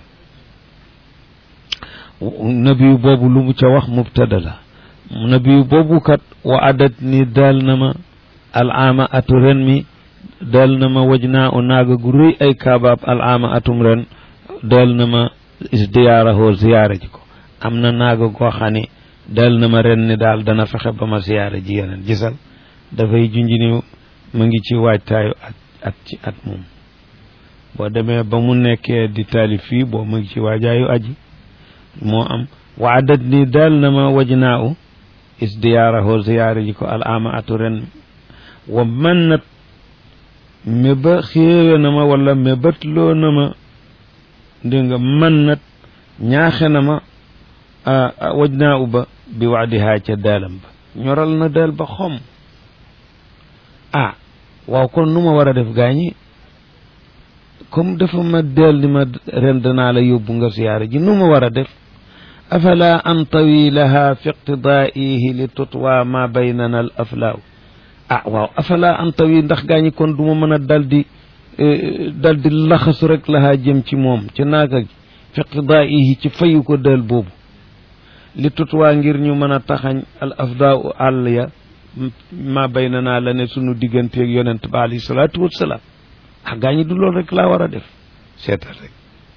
nabiyu boobu lu mu ca wax mubtada la nabiyu boobu kat wa adat ni daal na ma alaama atu ren mi daal na ma waj naa u naaga gu rëy ay kaabaab alaama atum ren daal na ma isdiyaarahoo ziyaara ji ko am na naaga goo xam ne daal na ma ren ni daal dana fexe ba ma ziyaara ji yeneen gisal dafay junji ni mu ngi ci waajtaayu at at ci at moom boo demee ba mu nekkee di taalif fii boo mu ngi ci waajaayu aji moo am waadat ni daal na ma waj naa u isdiyaarahoo ziyaara ji ko alaama atu ren wa man nat me ba xéewe na ma wala me batloo na ma dégg nga man nat ñaaxe na ma waj naa u ba bi waadihaa ca daalam ba ñoral na daal ba xom ah waaw kon nu ma war a def gaañi comme dafa ma deel ni ma ren danaa la yóbbu nga siyaara ji nu ma war a def afala antawi laha fi iqtidaihi li tutwa ma baynana al aflaaw ah waaw afala antawi ndax gaañi kon du ma mën a dal di dal di laxasu rek lahaa jëm ci moom ci naaga gi fi iqtidaihi ci fayu ko dal boobu li tutwaa ngir ñu mën a taxañ al afdaaw àll ya ma baynana la ne sunu digganteeg yonent ba alayhi salaatu wassalaam ah gaañi du loolu rek laa war a def seetal rek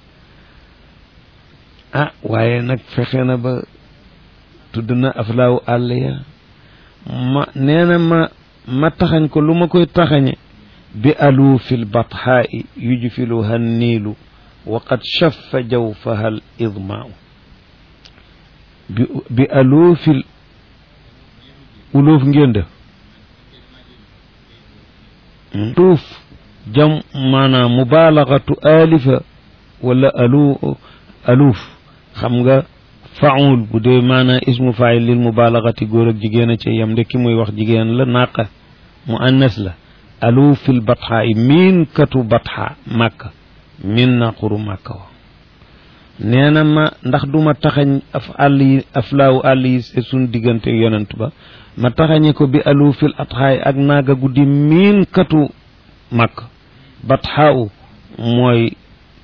ah waaye nag fexe na ba tudd na aflaawu àll ya ma nee na ma ma taxañ ko lu ma koy taxañe bi aluufil batxaa'i yujfiluha niilu wa qad shaffa jawfaha al idmaau bi bi aluufil uluuf ngeen def tuuf jam maanaam mubaalaxatu alifa wala alu aluuf xam nga faul bu dee maanaam ismu faayil lil mubaalaxati góor ak jigéen a ci yam de ki muy wax jigéen la naqa mu annas la aluufil batxa yi miin katu batxa màkka miin na xuru màkka wa nee na ma ndax du ma taxañ af àll yi aflaawu àll yi se suñ diggante yonent ba ma taxañe ko bi aluufil atxaay ak naaga guddi miin katu màkk batxaaw mooy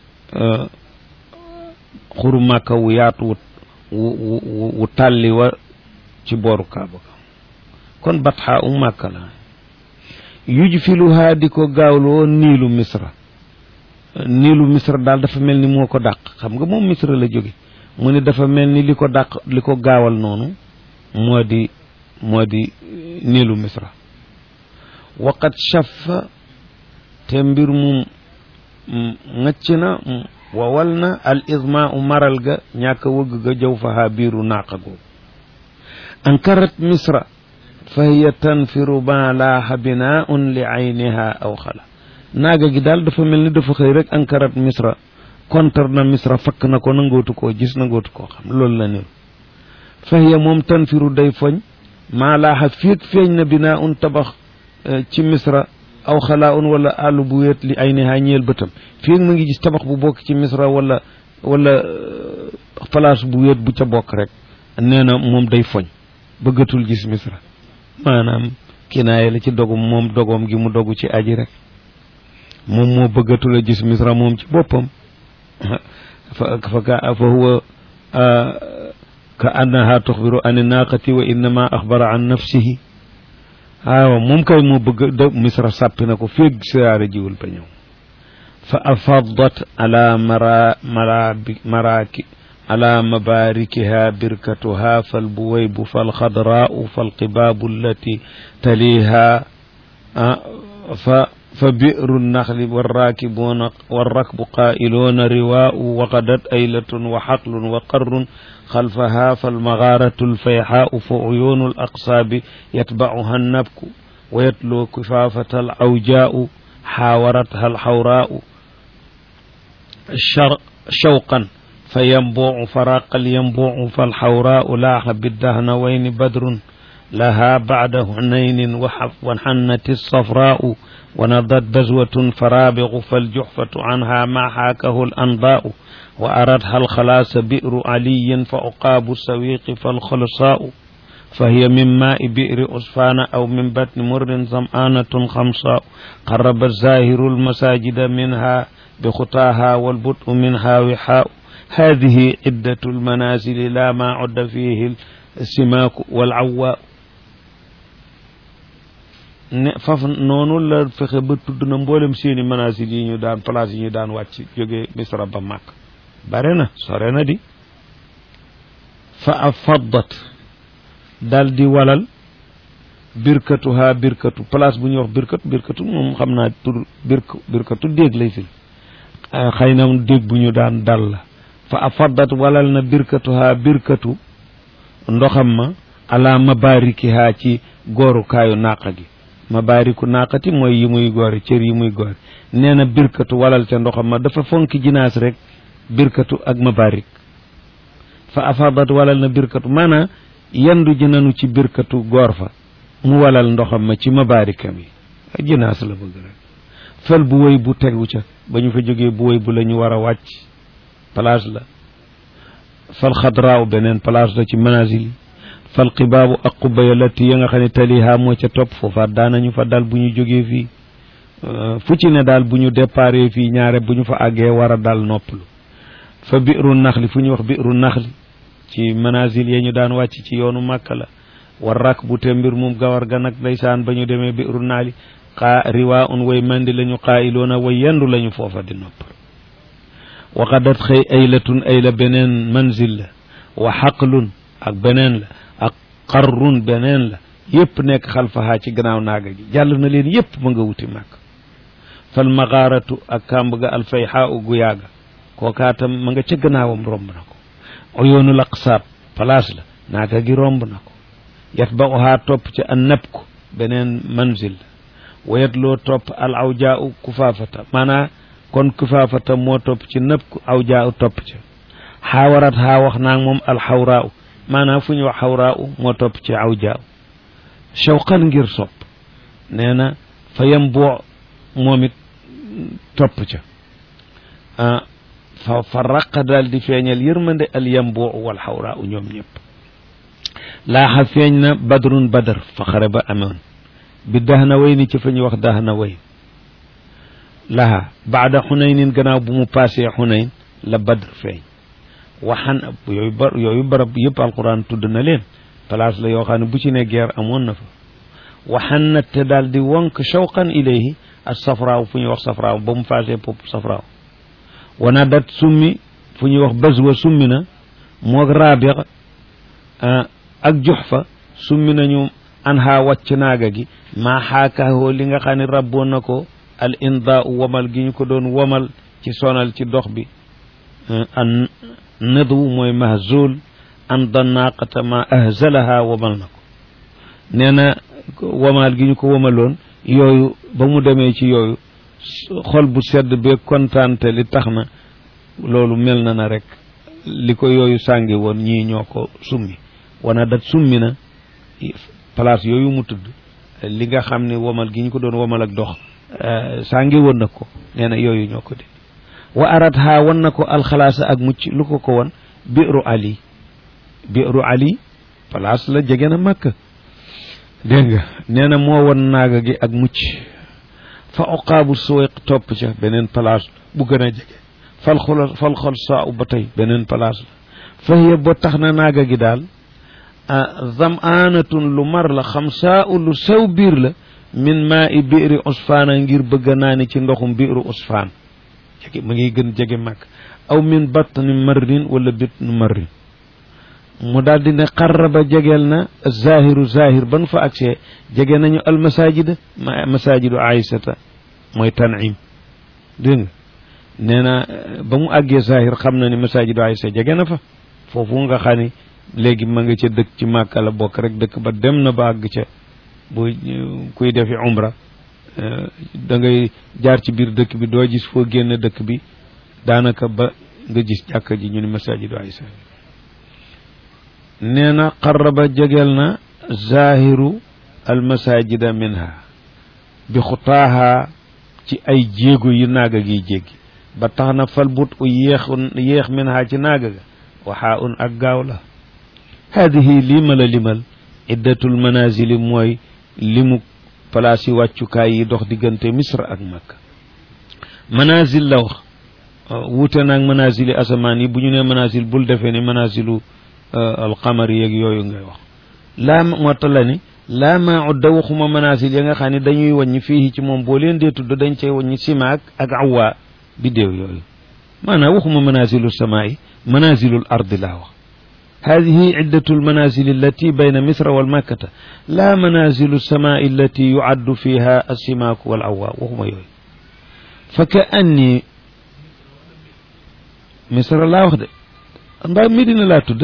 xuru màkka wu yaatu wu wu tàlli wa ci booru kaaba ka kon batxaaw màkka la yuj filuhaa di ko gaawloo niilu misra niilu misra daal dafa mel ni moo ko dàq xam nga moom misra la jóge mu ne dafa mel ni li ko dàq li ko gaawal noonu moo di moo di niilu misra waqat shaffa te mbir mu ŋëcc na wawal na al isma u maral ga ñàkk a wëgg ga jaw fahaa biiru naaqa googu ankarat misra fa hiya tanfiru ma laaxa binaun li ayniha aw xala naaga gi daal dafa mel ni dafa xëy rek ankarat misra kontar na misra fakk na ko nangootu koo gis nangootu koo xam loolu la niru fa hiya moom tanfiru day foñ maa laaxa féeg feeñ na binaun tabax ci misra aw xalaa un wala àll bu wéet li ay nehaa ñeel bëtam fii mu ngi gis tabax bu bokk ci misra wala wala place bu wéet bu ca bokk rek nee na moom day foñ bëggatul gis misra maanaam kinaaye la ci dogum moom dogoom gi mu dogu ci aji rek moom moo bëggatul a gis misra moom ci boppam fa fa ka fa huwa ka annaha tuxbiru an naaqati wa innama axbara an nafsihi waaw moom kay moo bëgg de misra sàppi na ko féeg siyaare jiwul ba ñëw fa afadat ala mara marabi maraki ala mabarikiha birkatuha falbuwaybu falxadraau falqibaabu allati taliha fa fa biru nnaxli warrakibuna warrakbu qailuuna riwaau waqadat aylatun wa xaqlun wa qarrun خلفها فالمغارة الفيحاء فعيون الأقصاب يتبعها النبك ويتلو كفافة العوجاء حاورتها الحوراء الشرق شوقا فينبوع فراق الينبوع فالحوراء لاح بالدهنوين بدر laha bacda hunaynin waxannati safraau ونضت بزوة فرابغ فالجحفة عنها ما حاكه الأنباء وأردها الخلاص بئر علي فأقاب السويق فالخلصاء فهي من ماء بئر أسفان أو من بطن مر ظمآنة خمصاء قرب الزاهر المساجد منها بخطاها والبطء منها وحاء هذه عدة المنازل لا ما عد فيه السماك والعواء ne faf noonu la fexe ba tudd na mboolem seeni manaasil yi ñu daan place yi ñu daan wàcc jóge misra ba màkk bare na sore na di fa afaddat dal di walal birkatuha birkatu place bu ñuy wax birkatu birkatu moom xam naa tur birk birkatu déeg lay fi xëy na déeg bu ñu daan dal la fa afaddat walal na birkatuha birkatu ndoxam ma ala mabarikiha ci goorukaayu naaqa gi mabaariku naaqati mooy yi muy goori cër yi muy goori nee na birkatu walal ca ndoxam ma dafa fonki jinaas rek birkatu ak mabaarik fa afadat walal na birkatu maanaam yendu ji nanu ci birkatu goor fa mu walal ndoxam ma ci mabaarikam yi jinaas la bëgg rek fel bu woy bu tegu ca ba ñu fa jógee bu woy bu la ñu war a wàcc place la fal xadraaw beneen place la ci manazil yi fal xibaabu ak xubaya latti ya nga xam ne taliha moo ca topp foofaat daanañu fa dal bu ñu jógee fii fu ci ne daal bu ñu déparé fii ñaare bu ñu fa àggee war a dal noppalu fa biiru naxli fu ñuy wax biiru naxli ci manazil ya ñu daan wàcc ci yoonu màkka la war rak bu te mbir mum gawar ga nag ndeysaan ba ñu demee biiru naali xaa riwaa un way mandi la ñu xaayiloona way yendu la ñu foofa di noppal waxadat xëy aylatun ayla beneen manzil la wa xaqlun ak beneen la ak qarrun beneen la yépp nekk xalfahaa ci gannaaw naaga gi jàll na leen yépp ma nga wuti màkk fal magaaratu ak kàmb ga alfayxaa u gu yaaga kookaatam ma nga ca gannaawam romb na ko oyoonul aqsaab place la naaga gi romb na ko yat ba ohaa topp ca an nab ko beneen manzil la wayet loo topp al awjaa u kufaafata maanaa kon kufaafata moo topp ci nëb ku awjaa u topp ca xaawarat xaa wax naag moom alxawraa u maanaam fu ñu wax xawraa u moo topp ci awjaa u shawqan ngir sopp nee na fa yem boo moom it topp ca fa fa raqa daal di feeñal yërmande al yem boo wal xawraa u ñoom ñëpp laaxa feeñ na badrun badar fa xare ba amoon bi dax na way ni ci fa ñuy wax dax na way laha baada xunaynin gannaaw bu mu paasee xunayn la badr feeñ waxan yooyu ba yooyu barab yëpp alquran tudd na leen place la yoo xam ne bu ci ne guerre amoon na fa waxan na te daal di wonk shawqan ilayhi ak safraaw fu ñuy wax safraaw ba mu paasee pop safraaw wana dat summi fu ñuy wax bazwa summi na moog raabix ak jox fa summi nañu an ha wàcc naaga gi maa xaakaahoo li nga xam ne rabboon na ko al indaa u wamal gi ñu ko doon wamal ci sonal ci dox bi an nadwu mooy mahzul an da naaqata ma ahzalaha wamal na ko nee na wamal gi ñu ko wamaloon yooyu ba mu demee ci yooyu xol bu sedd bee kontaante li tax na loolu mel na na rek li ko yooyu sàngi woon ñii ñoo ko summi wana dat summi na place yooyu mu tudd li nga xam ne womal gi ñu ko doon womal ak dox sàngi woon na ko nee na yooyu ñoo ko di wa arat ha wan na ko alxalaasa ak mucc lu ko ko won biiru ali biiru ali place la jege na màkk dégg nga nee na moo won naaga gi ak mucc fa oqaabu suwayq topp ca beneen place bu gën a jege fal xol fal xol saa u ba tey beneen place la fa hiya ba tax na naaga gi daal zamaanatun lu mar la xam saa u lu sew biir la min maa i biiri usfaana ngir bëgg naa ni ci ndoxum biiru usfaan jege ma ngi gën jege màkk aw min batni marrin wala bitnu marrin mu daal di ne xarraba jegeel na zahiru zahir ban fa agsee jege nañu almasajida masajidu aïsata mooy tanim dégg nga nee na ba mu àggee zahir xam na ni masajidu aïsa jege na fa foofu nga xam ni léegi ma nga ca dëkk ci màkka la bokk rek dëkk ba dem na ba àgg ca bu kuy defi umra da ngay jaar ci biir dëkk bi doo gis foo génn dëkk bi daanaka ba nga gis jàkka ji ñu ni masajidu aïsa nee na xarraba jegeel na zahiru almasajida minha bi xutaaha ci ay jéego yu naaga gi jéggi ba tax na fal but u yéex yéex minha ci naaga ga waxaa un ak gaaw la haadihi lii ma la limal iddatul manazili mooy limu place yi wàccukaay yi dox diggante misra ak makka manazil la wax wuute naag manazili asamaan yi bu ñu nee manazil bul defee ni manazilu alqamar yeeg yooyu ngay wax laa moo tax la ni laa maa udda waxuma manazil ya nga xam ne dañuy wàññi fii ci moom boo leen dee tudd dañ cay wàññi simaak ak awaa biddéew yooyu maanaam waxuma manazilu samaai manazilul ardi laa wax هذه عدة المنازل التي بين مصر والمكة لا منازل السماء التي يعد فيها السماك والعواء وهم يوي فكأني مصر لا وخد ndax Medina laa tudd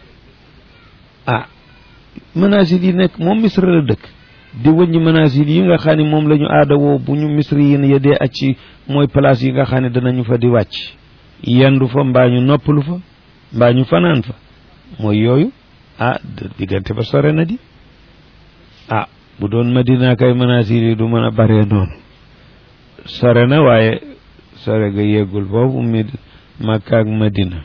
ah manazil yi nekk moom Misra la dëkk di wëññi manazil yi nga xam ne moom la ñu aada woo bu ñu Misri yi ya dee ak ci mooy place yi nga xam ne danañu fa di wàcc yendu fa mbaa ñu noppalu fa mbaa ñu fanaan fa mooy yooyu ah diggante ba sore na di ah bu doon madina kay manasir yi du mën a bare noonu sore na waaye sore ga yeggul foofu mi makka ak madina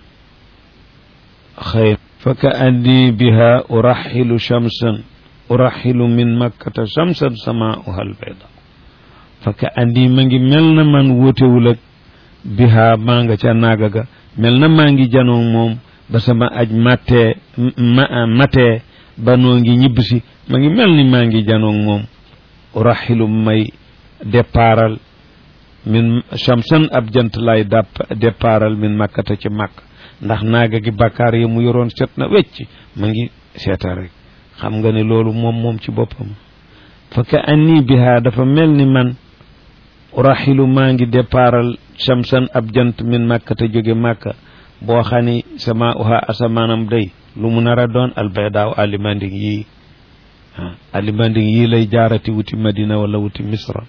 xëy fa ka andi biha uraxilu shamsan uraxilu min makkata shamsan samauha albayda fa ka andi ma ngi mel na man wóotewul ak biha maa nga ca naaga ga mel na maa ngi janoo moom ba sama aj mattee ma matee ba noo ngi ñibbisi ma ngi mel ni maa ngi janoog moom uraxilu may départal min shamsan ab jant lay dàpp départal min makkata ci màkk ndax naaga gi bakkaar yi mu yoroon set na wecc ma ngi seeta rek xam nga ne loolu moom moom ci boppam fa ka anni biha dafa mel ni man uraxilu maa ngi départal shamsan ab jant min makkata jóge màkka boo xam ni sama uha asamaanam day lu mu nar a doon albaydaaw alimanding yii alimanding yii lay jaarati wuti madina wala wuti misra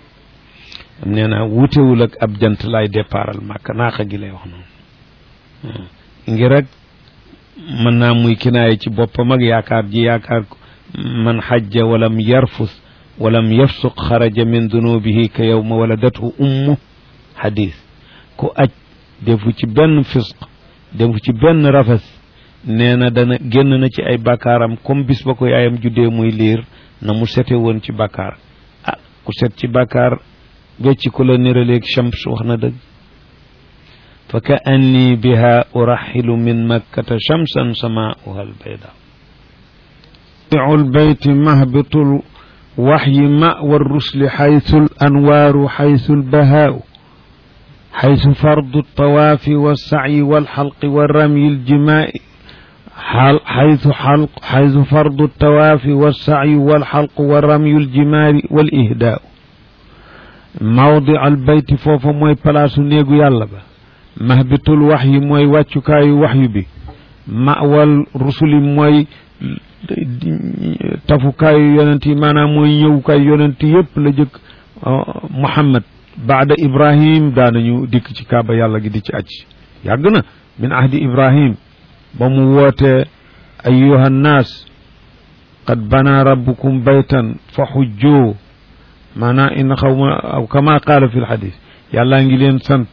am nee naa wutewul ak ab jant lay départal màkk naaxa gi lay wax noonu ngir rek mën naa muy kinaaye ci boppam ak yaakaar ji yaakaar man xajja walam yarfus walam yafsuq xaraja min dunubihi ka yowma waladathu ummu xadis ku aj defu ci benn fisq defu ci benn rafas nee na dana génn na ci ay bakkaaram comme bis ba ko yaayam juddee muy liir na mu sete woon ci bakkaar ah ku set ci bakkaar wecci ku la niraleeg shams wax na dëgg fa ka anni biha uraxilu min makkata shamsan samauha albayda البيت مهبط الوحي مأوى الرسل حيث الأنوار حيث البهاء حيث فرض الطواف والسعي والحلق والرمي الجماء حيث حلق حيث فرض الطواف والسعي والحلق والرمي الجمار والإهداء موضع البيت فوف موي بلاصو نيغو يالا با مهبط الوحي موي واتشكاي وحي بي مأوى الرسل موي tafukaayu yonent yi maanaam mooy ñëwukaayu yonent yépp la jëkk Muhammad baada Ibrahim daanañu dikk ci kaaba yàlla gi di ci aj yàgg na min ahdi Ibrahim ba mu woote ayuha nnaas qad bana rabbukum baytan fa xujjoo maanaam in xaw ma aw kama qaala fi lxadis yàllaa ngi leen sant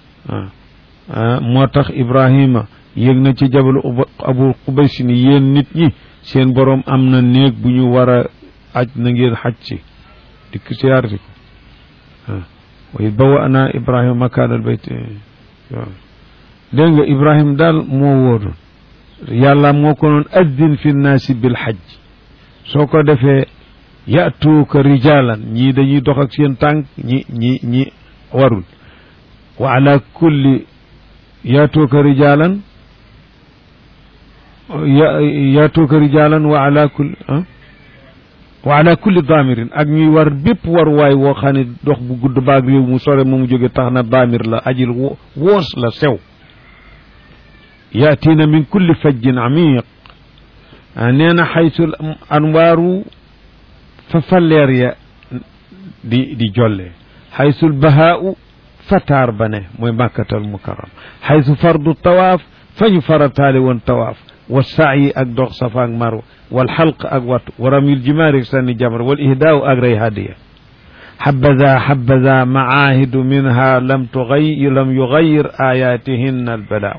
moo tax Ibrahima yéeg na ci jabalu abu qubays ni yéen nit ñi seen borom am na néeg bu ñu war a aj na ngeen xaj ci dikk siyaar si ko wa id bawana ibrahima makaan al bayt dégg nga ibrahima daal moo wóodoon yàlla moo ko noon addin fi nnaasi bil xaj soo ko defee yatuuka rijalan ñii dañuy dox ak seen tànk ñi ñi ñi warul wa ala kulli yatuuka rijalan yaatuuka rijaalan wa ala kulli wa ala kulli daamirin ak ñuy war bépp war waay woo xam ne dox bu gudd baag réew mu sore mu mu jóge tax na daamir la ajil woos la sew yaatiina min kulli fajjin amiq nee na xaysul anwaaru fa falleer ya di di jolle xaysul bahaau fataar ba ne mooy màkkatal mukarram xaysu fardu tawaaf fa ñu farataale woon tawaaf wa saayi ak dox safa ak marwa wal xalq ak wattu wa ramyul jimaari sànni jamra wal ihdaaw ak rey hadiya حبذا حبذا معاهد منها لم تغير لم يغير آياتهن البلاء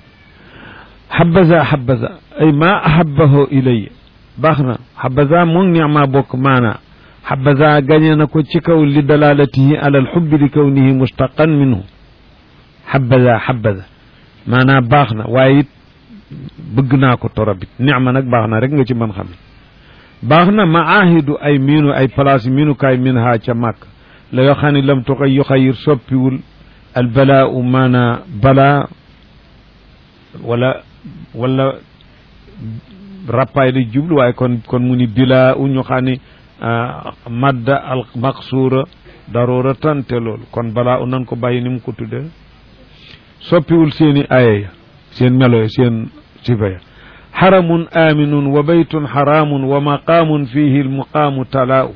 حبذا حبذا أي ما أحبه إلي باخنا حبذا من نعمة بوك معنا حبذا غنينا كو تشكو لدلالته على الحب لكونه مشتقا منه حبذا حبذا معنا باخنا وايت bëgg ko torobit nicma nag baax na rek nga ci mën xam baax na maahidu ay miinu ay place miinukaay min ha ca màkk la yoo xam ne lam tuxay yu xayir soppiwul al balaa u maana balaa wala wala rappaay la jublu waaye kon kon mu ni bilaa u ñu xam ne madda al maqsuura daroora tante loolu kon balaa u nan ko bàyyi ni mu ko tudde soppiwul seeni aaya ya seen melo ya seen sifa ya xaramun aminun wa baytun xaraamun wa maqaamun fihi lmuqaamu talaau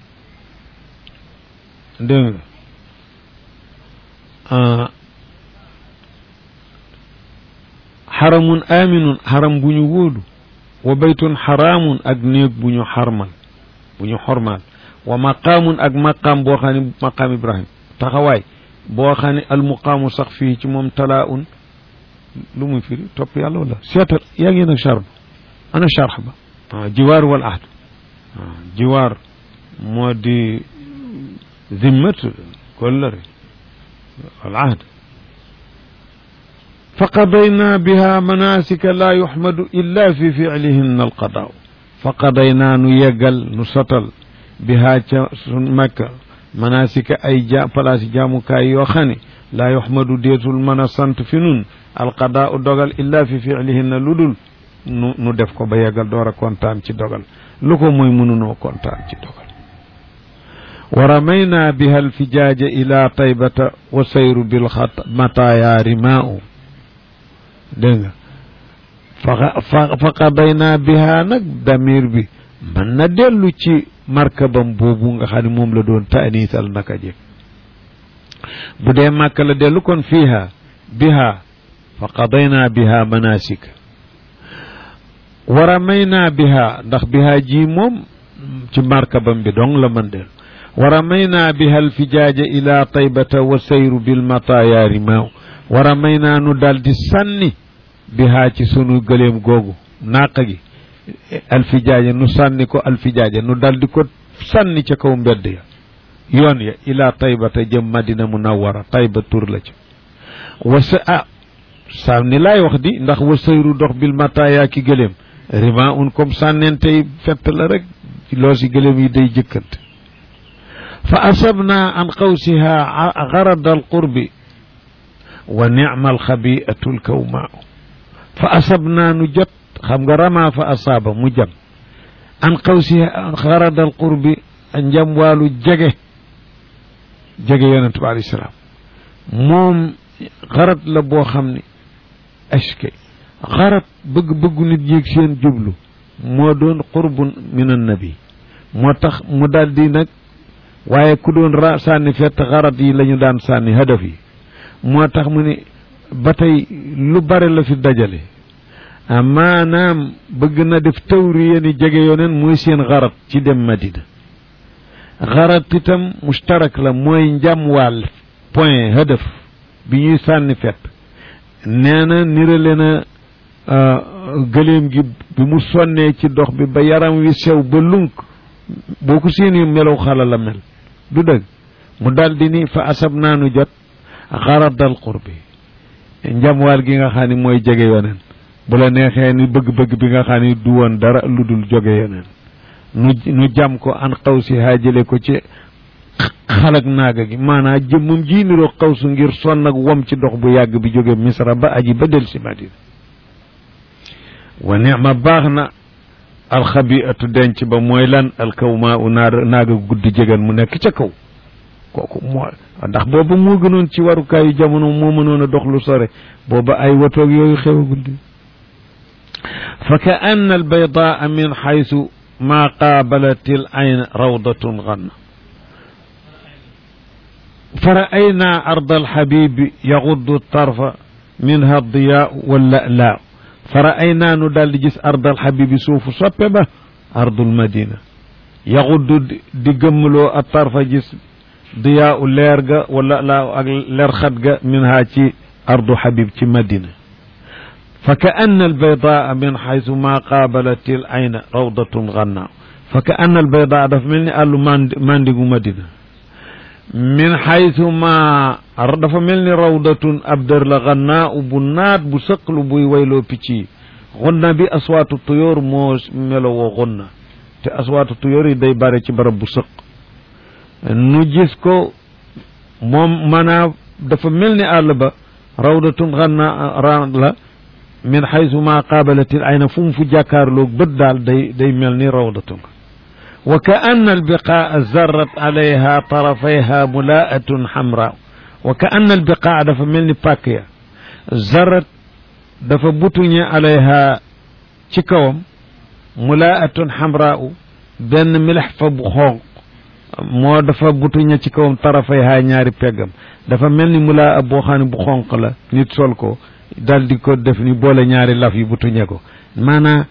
dégg nga xaramun aminun xaram bu ñu wóolu wa baytun xaraamun ak néeg bu ñu xarmal bu ñu xormaal wa maqaamun ak maqaam boo xam ne maqaam ibrahim taxawaay boo xam ne almuqaamu sax fii ci moom talaaun lu muy firi topp yàlla wala seetal yaa ngi nag charb ana charx ba waaw jiwaar wal ahd waaw jiwaar moo di zimmat kollëre wal ahd fa qadayna biha manasika laa yuxmadu illa fi ficlihinna alqadaaw fa qadaynaa nu yeggal nu sotal biha ca sun makka manasika ay ja place jaamukaay yoo xam ne laa yuxmadu deetul mën a sant fi nun alqadaa u dogal illa fi fiilihinna lu dul nu nu def ko ba yeggal door a kontaan ci dogal lu ko mooy mënunoo kontaan ci dogal wa ramayna biha alfijaaja ila taybata wa sayru bilxat mataaya rimaau dégg nga fa fa qadayna biha nag damir bi mën na dellu ci markabam boobu nga xam ne moom la doon taaniisal naka jëkk bu dee màkk la dellu kon fiiha biha fa qadayna biha manasik wa ramayna biha ndax biha ji moom ci markabam bi dong la mën dellu wa ramayna biha alfijaaja ila taybata wa sayru bilmataaya rimaaw wa ramayna nu dal di sànni biha ci sunu gëleem googu naaq gi alfijaaja nu sànni ko alfijaaja nu dal di ko sànni ca kaw mbedd ya yoon ya ila taybata jëm madina munawwara tayba tur la ci wasa ah sànni laay wax di ndax wa sayru dox bil mataaya ki gëléem rima un comme sànnentey fett la rek loo si gëléem yi day jëkkante fa asabna an qawsiha garada alqurbi wa nicma alxabiatu lkawmaa fa asabna nu jot xam nga rama fa asaaba mu jam an qawsiha garada alqurbi njam waalu jege jege yonent bi alayhi salaam moom xarat la boo xam ne aske xarat bëgg-bëggu nit yéeg seen jublu moo doon qurbun min annabi moo tax mu daal di nag waaye ku doon ra sànni fett xarat yi la ñu daan sànni hadaf yi moo tax mu ne ba tey lu bare la fi dajale maanaam bëgg na def tawriya ni jege yoneen mooy seen xarat ci dem madina xarat itam mustarak la mooy njamwaal point hadaf bi ñuy sànni fett nee na nirale na gëléem gi bi mu sonnee ci dox bi ba yaram wi sew ba lunk boo ko seeni melaw xala la mel du dëgg mu daldi ni fa asab naanu jot xaradal qurbi njamwaal gi nga xam ne mooy jege yoneen bu la neexee ni bëgg-bëgg bi nga xam ne du woon dara lu dul jóge yoneen nu nu jam ko an xaw si haajale ko ci xalak naaga gi maanaam jëmmum ji niroo xawsu ngir sonn ak wom ci dox bu yàgg bi jóge misra ba aji ba del si madina wa nicma baax na alxabiatu denc ba mooy lan alkawma u naa naaga guddi jegan mu nekk ca kaw kooku moo ndax booba moo gënoon ci warukaayu jamono moo mënoon a dox lu sore booba ay watoog yooyu xewagul di fa ka anna albaydaa min xaysu ma qaabalat al ayn rawdatun ganna فرأينا أرض الحبيب يغض الطرف minha diyaa wala laa fara ay naanu daal di gis ardal xabibi suufu soppe ba ardul madina yaxuddu di gëmmloo a tarfa gis diyaa u leer ga wala laa ak leer xat ga minha ci ardu xabib ci madina fa ka anna albaydaa min xaysu ma qaabalat il ayna rawdatun gannaaw fa ka anna albaydaa dafa mel ni àllu mandi mandigu madina min xaytu ma dafa mel ni rawdatun ab dër la gannaaw bu naat bu sëqlu buy wayloo picc yi xunna bi aswaatu tuyóor moo melowoo xunna te aswaatu tuyóor yi day bare ci barab bu sëq nu gis ko moom maanaam dafa mel ni àll ba rawdatun gannaa la min xaytu ma qaabalatil ayna fu mu fu jàkkaarloog bët daal day day mel ni rawdatun wa ka anna albiqaa zarrat alayha tarafayha mulaatun xamra wa ka anna albiqaa dafa mel ni pàkk ya zarrat dafa butuñe alayha ci kawam mulaatun xamra benn milax fa bu xonq moo dafa butuñe ci kawam tarafayha ñaari peggam dafa mel ni mulaa boo xam ne bu xonq la nit sol ko dal di ko def ni boole ñaari laf yi butuñe ko maanaa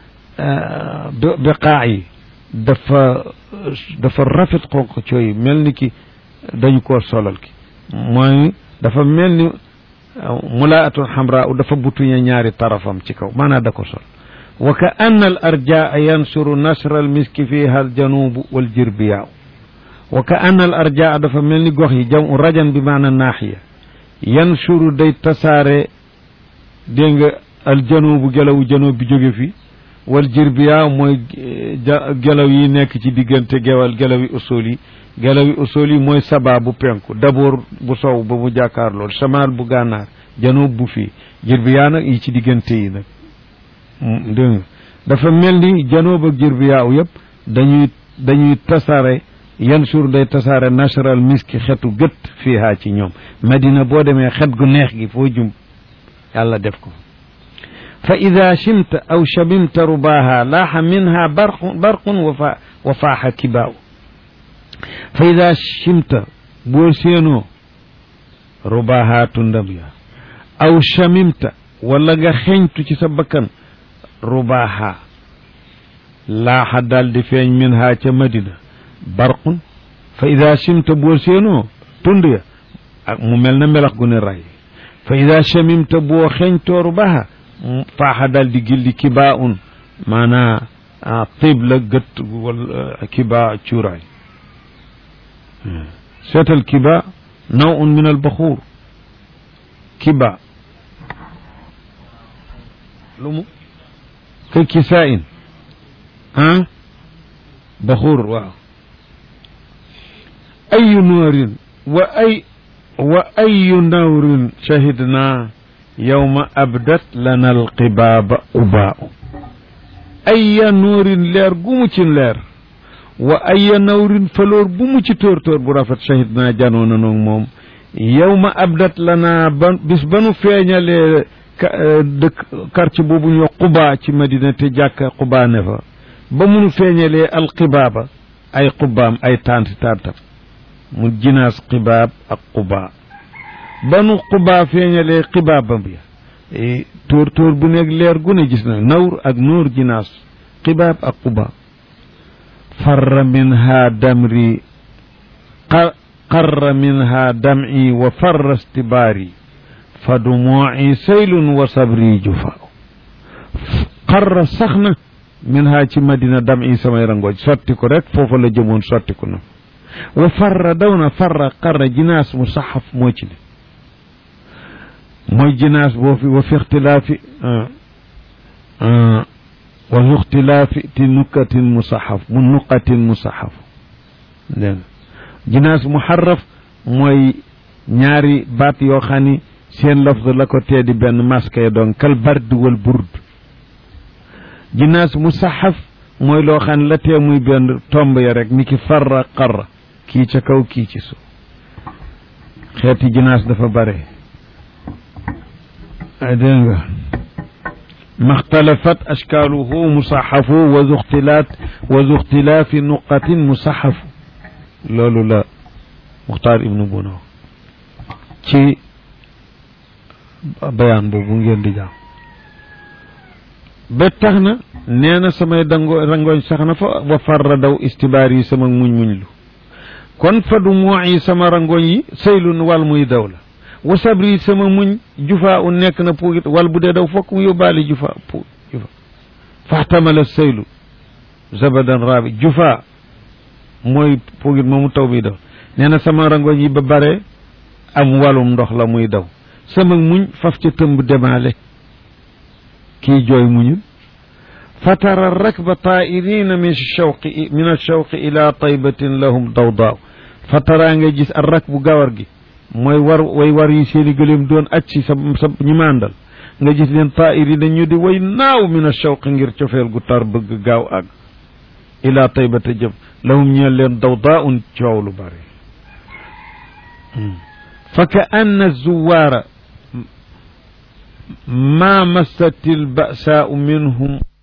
biqaa yi dafa dafa rafet xonq cooy mel ni ki dañu koo solal ki mooy dafa mel ni mulaatun xamra dafa butuñe ñaari tarafam ci kaw maanaa da ko sol wa ka anna al arjaa yansuru nasra al miski fiha al janubu wal jirbiyaaw wa ka anna al arjaa dafa mel ni gox yi jam rajan bi maana naaxiya yansuru day tasaare dégg nga al janubu gelawu janub bi jóge fi wal jirbiya mooy gelaw yi nekk ci diggante gewal gelaw yi usul yi gelaw yi usul yi mooy saba bu penku daboor bu sow ba mu jàkkaar lool samaal bu gànnaar janub bu fii jirbiya nag yi ci diggante yi nag dégg nga dafa mel ni janub ak jirbiya u yëpp dañuy dañuy tasaare yan suur day tasaare natural miski xetu gët fiihaa ci ñoom madina boo demee xet gu neex gi foo jum yàlla def ko fa ida chimta aw chamimta rubaaha laaxa minha barqun barqun wafa wa faaxa kibaaw fa ida chimta boo séenoo rubaaha tundam ya aw chamimta wala nga xeñtu ci sa bakkan rubaaha laaxa daal di feeñ minha ca madina barqun fa ida chimta boo séenoo tund ya ak mu mel na melax gu ne ray fa ida chamimta boo xeñtoo rubaaha faaxa daal di gilli kibaa un maanaa tib la gët wala kibaa cuuraay seetal kiba naw un min albaxuur kiba lu mu ka kisaa in ah baxuur waaw ayu noorin wa ay wa ayu nawrin shahidnaa yawma abdat lana alqibaaba ubaau ayya nuurin leer gu mu ci leer wa ayya nawrin faloor bu mu ci tóor tóor bu rafet shahid naa janoo na noog moom yawma abdat lana ba bis ba nu feeñalee dëkk quartier boobu ñu wax qubaa ci madina te jàkka qubaa ne fa ba munu feeñalee alqibaaba ay qubaam ay tanti tantam mu jinaas qibaab ak qubaa banu xubaa feeñalee xibaabam ya tóor tóor bu nekk leer gu ne gis na nawr ak nóor jinaas xibaab ak xubaa farra minha damri qarra minha dam'i wa farra stibaari fa dumuuci saylun wa sabri jufa qarra sax na minha ci madina dam'i samay rangooj sotti ko rek foofa la jëmoon sotti ko na wa farra daw na farra qarra jinaas mu saxaf moo ci ne mooy jinaas boo fi wa fi ixtilaafi wa fi ixtilaafi ti nuqatin musaxaf mu nuqatin musaxaf dégg nga jinaas muharraf mooy ñaari baat yoo xam ni seen lafz la ko tee di benn maska ya doon kal bard wal burd jinaas musaxaf mooy loo xam ne la tee muy benn tomb ya rek ni ki farra qarra kii ca kaw kii ci suuf xeeti jinaas dafa bare dégg nga maxtalafat ashkaaluhu musaxafu wa zu ixtilaat wa zu ixtilaafi nuqatin musaxafu loolu la muxtaar ibnu buno ci bayaan boobu ngeen di jàng ba tax na nee na samay dango rangooñ sax na fa wa farra daw istibaar yi sama muñ muñ lu kon fa du moo yi sama rangooñ yi saylun wal muy daw la wa sabri sama muñ jufaa u nekk na puugit wal bu dee daw fokk mu yóbbaale jufa pu jufa faxtamala saylu zabadan raabi jufa mooy puugit moomu taw bi daw nee na sama rangooñ yi ba bare am walum ndox la muy daw sama muñ faf ca tëmb demaale kii jooy muñul fatara rakba taa'irina min shawqi min ashawqi ila taybatin lahum dawdaaw fatara nga gis ar rakbu gawar gi mooy war way war yi seeni gëléem doon acci sa sa ñi mandal nga gis leen taa'irina ñu di way naaw min ashawqi ngir cofeel gu tar bëgg gaaw ak ila taybata jëm lahum ñeel leen dawdaaun coow lu bari fa ka anna zuwaara ما مست البأساء منهم